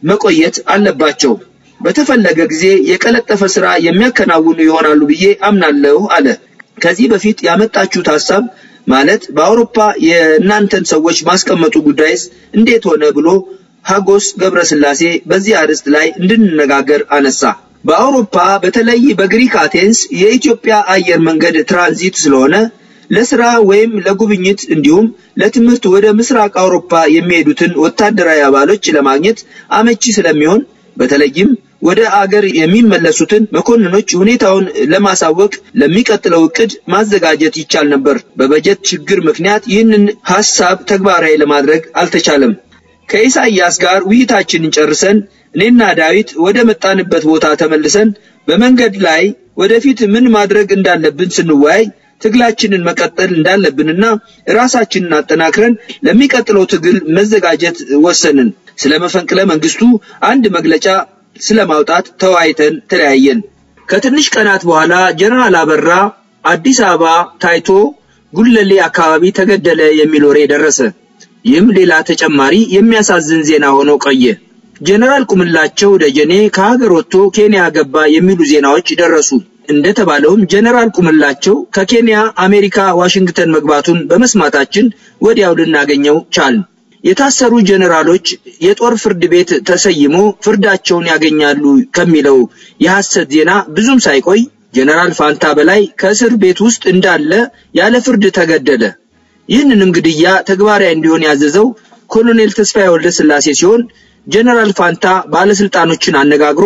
መቆየት አለባቸው። በተፈለገ ጊዜ የቀለጠፈ ስራ የሚያከናውኑ ይሆናሉ ብዬ አምናለሁ አለ። ከዚህ በፊት ያመጣችሁት ሀሳብ ማለት በአውሮፓ የእናንተን ሰዎች ማስቀመጡ ጉዳይስ እንዴት ሆነ ብሎ ሀጎስ ገብረስላሴ በዚህ አርዕስት ላይ እንድንነጋገር አነሳ። በአውሮፓ በተለይ በግሪክ አቴንስ የኢትዮጵያ አየር መንገድ ትራንዚት ስለሆነ ለስራ ወይም ለጉብኝት እንዲሁም ለትምህርት ወደ ምስራቅ አውሮፓ የሚሄዱትን ወታደራዊ አባሎች ለማግኘት አመቺ ስለሚሆን በተለይም ወደ አገር የሚመለሱትን መኮንኖች ሁኔታውን ለማሳወቅ ለሚቀጥለው እቅድ ማዘጋጀት ይቻል ነበር። በበጀት ችግር ምክንያት ይህንን ሐሳብ ተግባራዊ ለማድረግ አልተቻለም። ከኢሳይያስ ጋር ውይይታችንን ጨርሰን እኔና ዳዊት ወደ መጣንበት ቦታ ተመልሰን በመንገድ ላይ ወደፊት ምን ማድረግ እንዳለብን ስንወያይ ትግላችንን መቀጠል እንዳለብንና ራሳችንን አጠናክረን ለሚቀጥለው ትግል መዘጋጀት ወሰንን። ስለ መፈንቅለ መንግስቱ አንድ መግለጫ ስለማውጣት ተወያይተን ተለያየን። ከትንሽ ቀናት በኋላ ጀነራል አበራ አዲስ አበባ ታይቶ ጉለሌ አካባቢ ተገደለ የሚል ወሬ ደረሰ። ይህም ሌላ ተጨማሪ የሚያሳዝን ዜና ሆኖ ቆየ። ጀነራል ቁምላቸው ደጀኔ ከሀገር ወጥቶ ኬንያ ገባ የሚሉ ዜናዎች ደረሱ። እንደተባለውም ጀነራል ቁምላቸው ከኬንያ አሜሪካ ዋሽንግተን መግባቱን በመስማታችን ወዲያው ልናገኘው ቻልን። የታሰሩ ጀነራሎች የጦር ፍርድ ቤት ተሰይሞ ፍርዳቸውን ያገኛሉ ከሚለው የሐሰት ዜና ብዙም ሳይቆይ ጀነራል ፋንታ በላይ ከእስር ቤት ውስጥ እንዳለ ያለ ፍርድ ተገደለ። ይህንንም ግድያ ተግባራዊ እንዲሆን ያዘዘው ኮሎኔል ተስፋዬ ወልደ ስላሴ ሲሆን ጀነራል ፋንታ ባለስልጣኖችን አነጋግሮ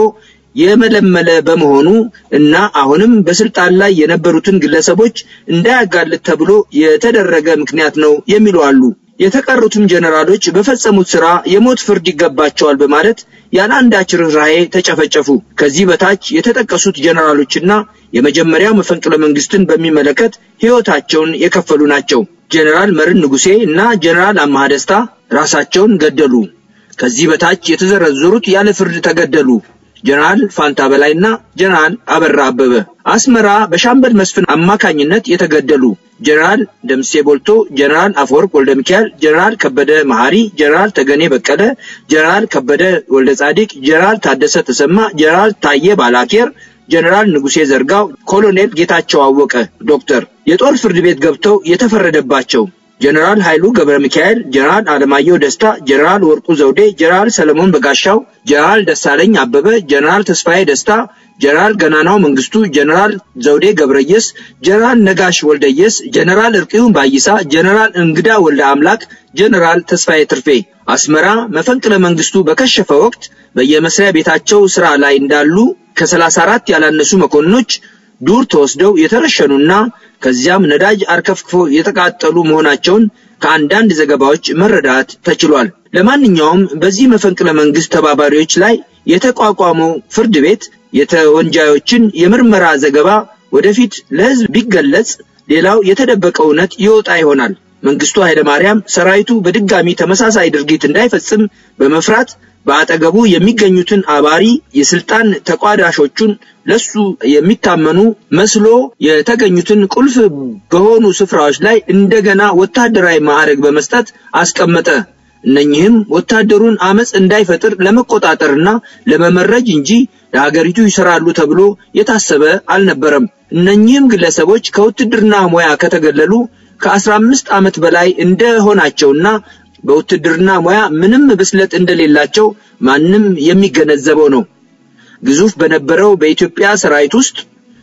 የመለመለ በመሆኑ እና አሁንም በስልጣን ላይ የነበሩትን ግለሰቦች እንዳያጋልጥ ተብሎ የተደረገ ምክንያት ነው የሚሉ አሉ። የተቀሩትም ጀነራሎች በፈጸሙት ስራ የሞት ፍርድ ይገባቸዋል በማለት ያለ አንዳች ርኅራኄ ተጨፈጨፉ። ከዚህ በታች የተጠቀሱት ጀነራሎችና የመጀመሪያው መፈንቅለ መንግስትን በሚመለከት ሕይወታቸውን የከፈሉ ናቸው። ጀነራል መርን ንጉሴ እና ጀነራል አማሃ ደስታ ራሳቸውን ገደሉ። ከዚህ በታች የተዘረዘሩት ያለ ፍርድ ተገደሉ። ጀነራል ፋንታ በላይና ጀነራል አበራ አበበ አስመራ በሻምበል መስፍን አማካኝነት የተገደሉ ጀነራል ደምሴ ቦልቶ፣ ጀነራል አፈወርቅ ወልደ ሚካኤል፣ ጀነራል ከበደ መሐሪ፣ ጀነራል ተገኔ በቀለ፣ ጀነራል ከበደ ወልደ ጻዲቅ፣ ጀነራል ታደሰ ተሰማ፣ ጀነራል ታዬ ባላኬር፣ ጀነራል ንጉሴ ዘርጋው፣ ኮሎኔል ጌታቸው አወቀ ዶክተር የጦር ፍርድ ቤት ገብተው የተፈረደባቸው ጀነራል ኃይሉ ገብረ ሚካኤል፣ ጀነራል አለማየሁ ደስታ፣ ጀነራል ወርቁ ዘውዴ፣ ጀነራል ሰለሞን በጋሻው፣ ጀነራል ደሳለኝ አበበ፣ ጀነራል ተስፋዬ ደስታ፣ ጀነራል ገናናው መንግስቱ፣ ጀነራል ዘውዴ ገብረየስ፣ ጀነራል ነጋሽ ወልደየስ፣ ጀነራል እርቂውን ባይሳ፣ ጀነራል እንግዳ ወልደ አምላክ፣ ጀነራል ተስፋዬ ትርፌ አስመራ መፈንቅለ መንግስቱ በከሸፈ ወቅት በየመስሪያ ቤታቸው ስራ ላይ እንዳሉ ከሰላሳ አራት ያላነሱ መኮንኖች ዱር ተወስደው የተረሸኑና ከዚያም ነዳጅ አርከፍክፈው የተቃጠሉ መሆናቸውን ከአንዳንድ ዘገባዎች መረዳት ተችሏል። ለማንኛውም በዚህ መፈንቅለ መንግስት ተባባሪዎች ላይ የተቋቋመው ፍርድ ቤት የተወንጃዮችን የምርመራ ዘገባ ወደፊት ለህዝብ ቢገለጽ ሌላው የተደበቀ እውነት ይወጣ ይሆናል። መንግስቱ ኃይለማርያም ሰራዊቱ በድጋሚ ተመሳሳይ ድርጊት እንዳይፈጽም በመፍራት በአጠገቡ የሚገኙትን አባሪ የስልጣን ተቋዳሾቹን ለሱ የሚታመኑ መስሎ የተገኙትን ቁልፍ በሆኑ ስፍራዎች ላይ እንደገና ወታደራዊ ማዕረግ በመስጠት አስቀመጠ። እነኚህም ወታደሩን አመፅ እንዳይፈጥር ለመቆጣጠርና ለመመረጅ እንጂ ለሀገሪቱ ይሰራሉ ተብሎ የታሰበ አልነበረም። እነኚህም ግለሰቦች ከውትድርና ሙያ ከተገለሉ ከአስራ አምስት ዓመት በላይ እንደሆናቸውና በውትድርና ሙያ ምንም ብስለት እንደሌላቸው ማንም የሚገነዘበው ነው። ግዙፍ በነበረው በኢትዮጵያ ሰራዊት ውስጥ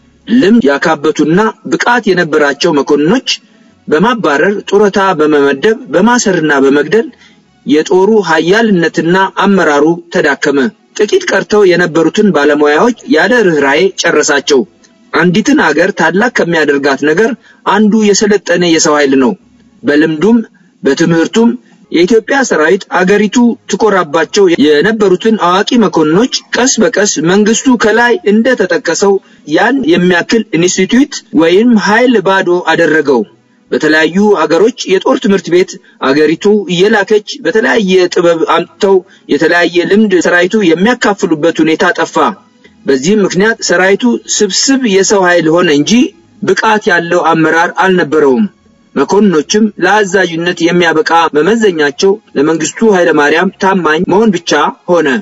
ልምድ ያካበቱና ብቃት የነበራቸው መኮንኖች በማባረር ጡረታ በመመደብ በማሰርና በመግደል የጦሩ ኃያልነትና አመራሩ ተዳከመ። ጥቂት ቀርተው የነበሩትን ባለሙያዎች ያለ ርኅራኄ ጨረሳቸው። አንዲትን አገር ታላቅ ከሚያደርጋት ነገር አንዱ የሰለጠነ የሰው ኃይል ነው። በልምዱም በትምህርቱም የኢትዮጵያ ሰራዊት አገሪቱ ትኮራባቸው የነበሩትን አዋቂ መኮንኖች ቀስ በቀስ መንግስቱ ከላይ እንደተጠቀሰው ያን የሚያክል ኢንስቲትዩት ወይም ኃይል ባዶ አደረገው። በተለያዩ አገሮች የጦር ትምህርት ቤት አገሪቱ እየላከች በተለያየ ጥበብ አምጥተው የተለያየ ልምድ ሰራዊቱ የሚያካፍሉበት ሁኔታ ጠፋ። በዚህም ምክንያት ሰራዊቱ ስብስብ የሰው ኃይል ሆነ እንጂ ብቃት ያለው አመራር አልነበረውም። መኮንኖችም ለአዛዥነት የሚያበቃ መመዘኛቸው ለመንግስቱ ኃይለማርያም ታማኝ መሆን ብቻ ሆነ።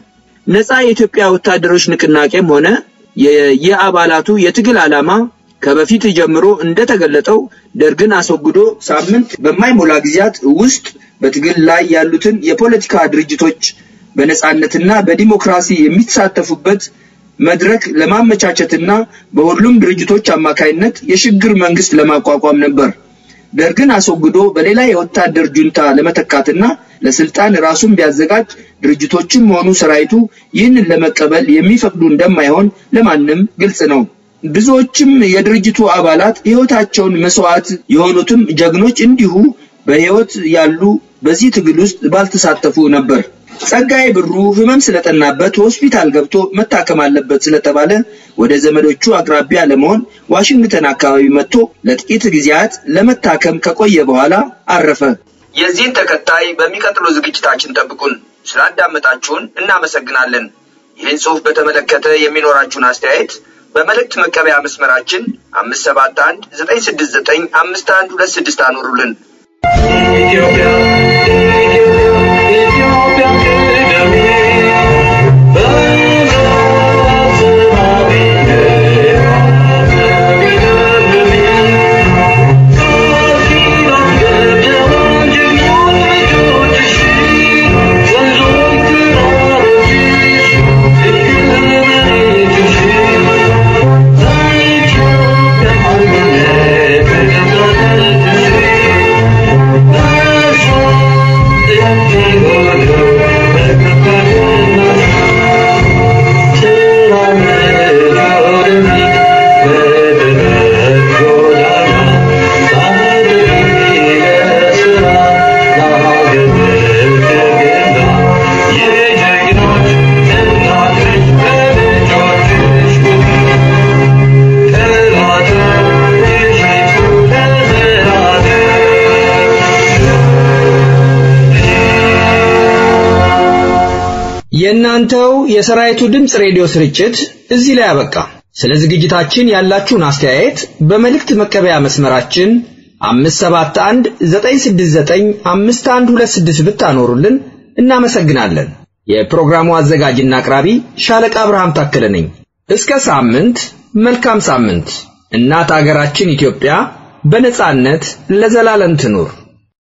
ነፃ የኢትዮጵያ ወታደሮች ንቅናቄም ሆነ የየአባላቱ የትግል ዓላማ ከበፊት ጀምሮ እንደተገለጠው ደርግን አስወግዶ ሳምንት በማይሞላ ጊዜያት ውስጥ በትግል ላይ ያሉትን የፖለቲካ ድርጅቶች በነጻነትና በዲሞክራሲ የሚሳተፉበት መድረክ ለማመቻቸትና በሁሉም ድርጅቶች አማካይነት የሽግግር መንግስት ለማቋቋም ነበር። ደርግን አስወግዶ በሌላ የወታደር ጁንታ ለመተካትና ለስልጣን ራሱን ቢያዘጋጅ ድርጅቶችም ሆኑ ሰራዊቱ ይህንን ለመቀበል የሚፈቅዱ እንደማይሆን ለማንም ግልጽ ነው። ብዙዎችም የድርጅቱ አባላት ሕይወታቸውን መስዋዕት የሆኑትም ጀግኖች እንዲሁ በሕይወት ያሉ በዚህ ትግል ውስጥ ባልተሳተፉ ነበር። ጸጋዬ ብሩ ህመም ስለጠናበት ሆስፒታል ገብቶ መታከም አለበት ስለተባለ ወደ ዘመዶቹ አቅራቢያ ለመሆን ዋሽንግተን አካባቢ መጥቶ ለጥቂት ጊዜያት ለመታከም ከቆየ በኋላ አረፈ። የዚህን ተከታይ በሚቀጥለው ዝግጅታችን ጠብቁን። ስላዳመጣችሁን እናመሰግናለን። ይህን ጽሑፍ በተመለከተ የሚኖራችሁን አስተያየት በመልእክት መቀበያ መስመራችን አምስት ሰባት አንድ ዘጠኝ ስድስት ዘጠኝ አምስት አንድ ሁለት ስድስት አኖሩልን። ኢትዮጵያ ኢትዮጵያ ቅደሜ የእናንተው የሰራዊቱ ድምፅ ሬዲዮ ስርጭት እዚህ ላይ አበቃ። ስለ ዝግጅታችን ያላችሁን አስተያየት በመልእክት መቀበያ መስመራችን 571 969 5126 ብታኖሩልን እናመሰግናለን። የፕሮግራሙ አዘጋጅና አቅራቢ ሻለቃ አብርሃም ታከለ ነኝ። እስከ ሳምንት፣ መልካም ሳምንት። እናት አገራችን ኢትዮጵያ በነጻነት ለዘላለም ትኑር።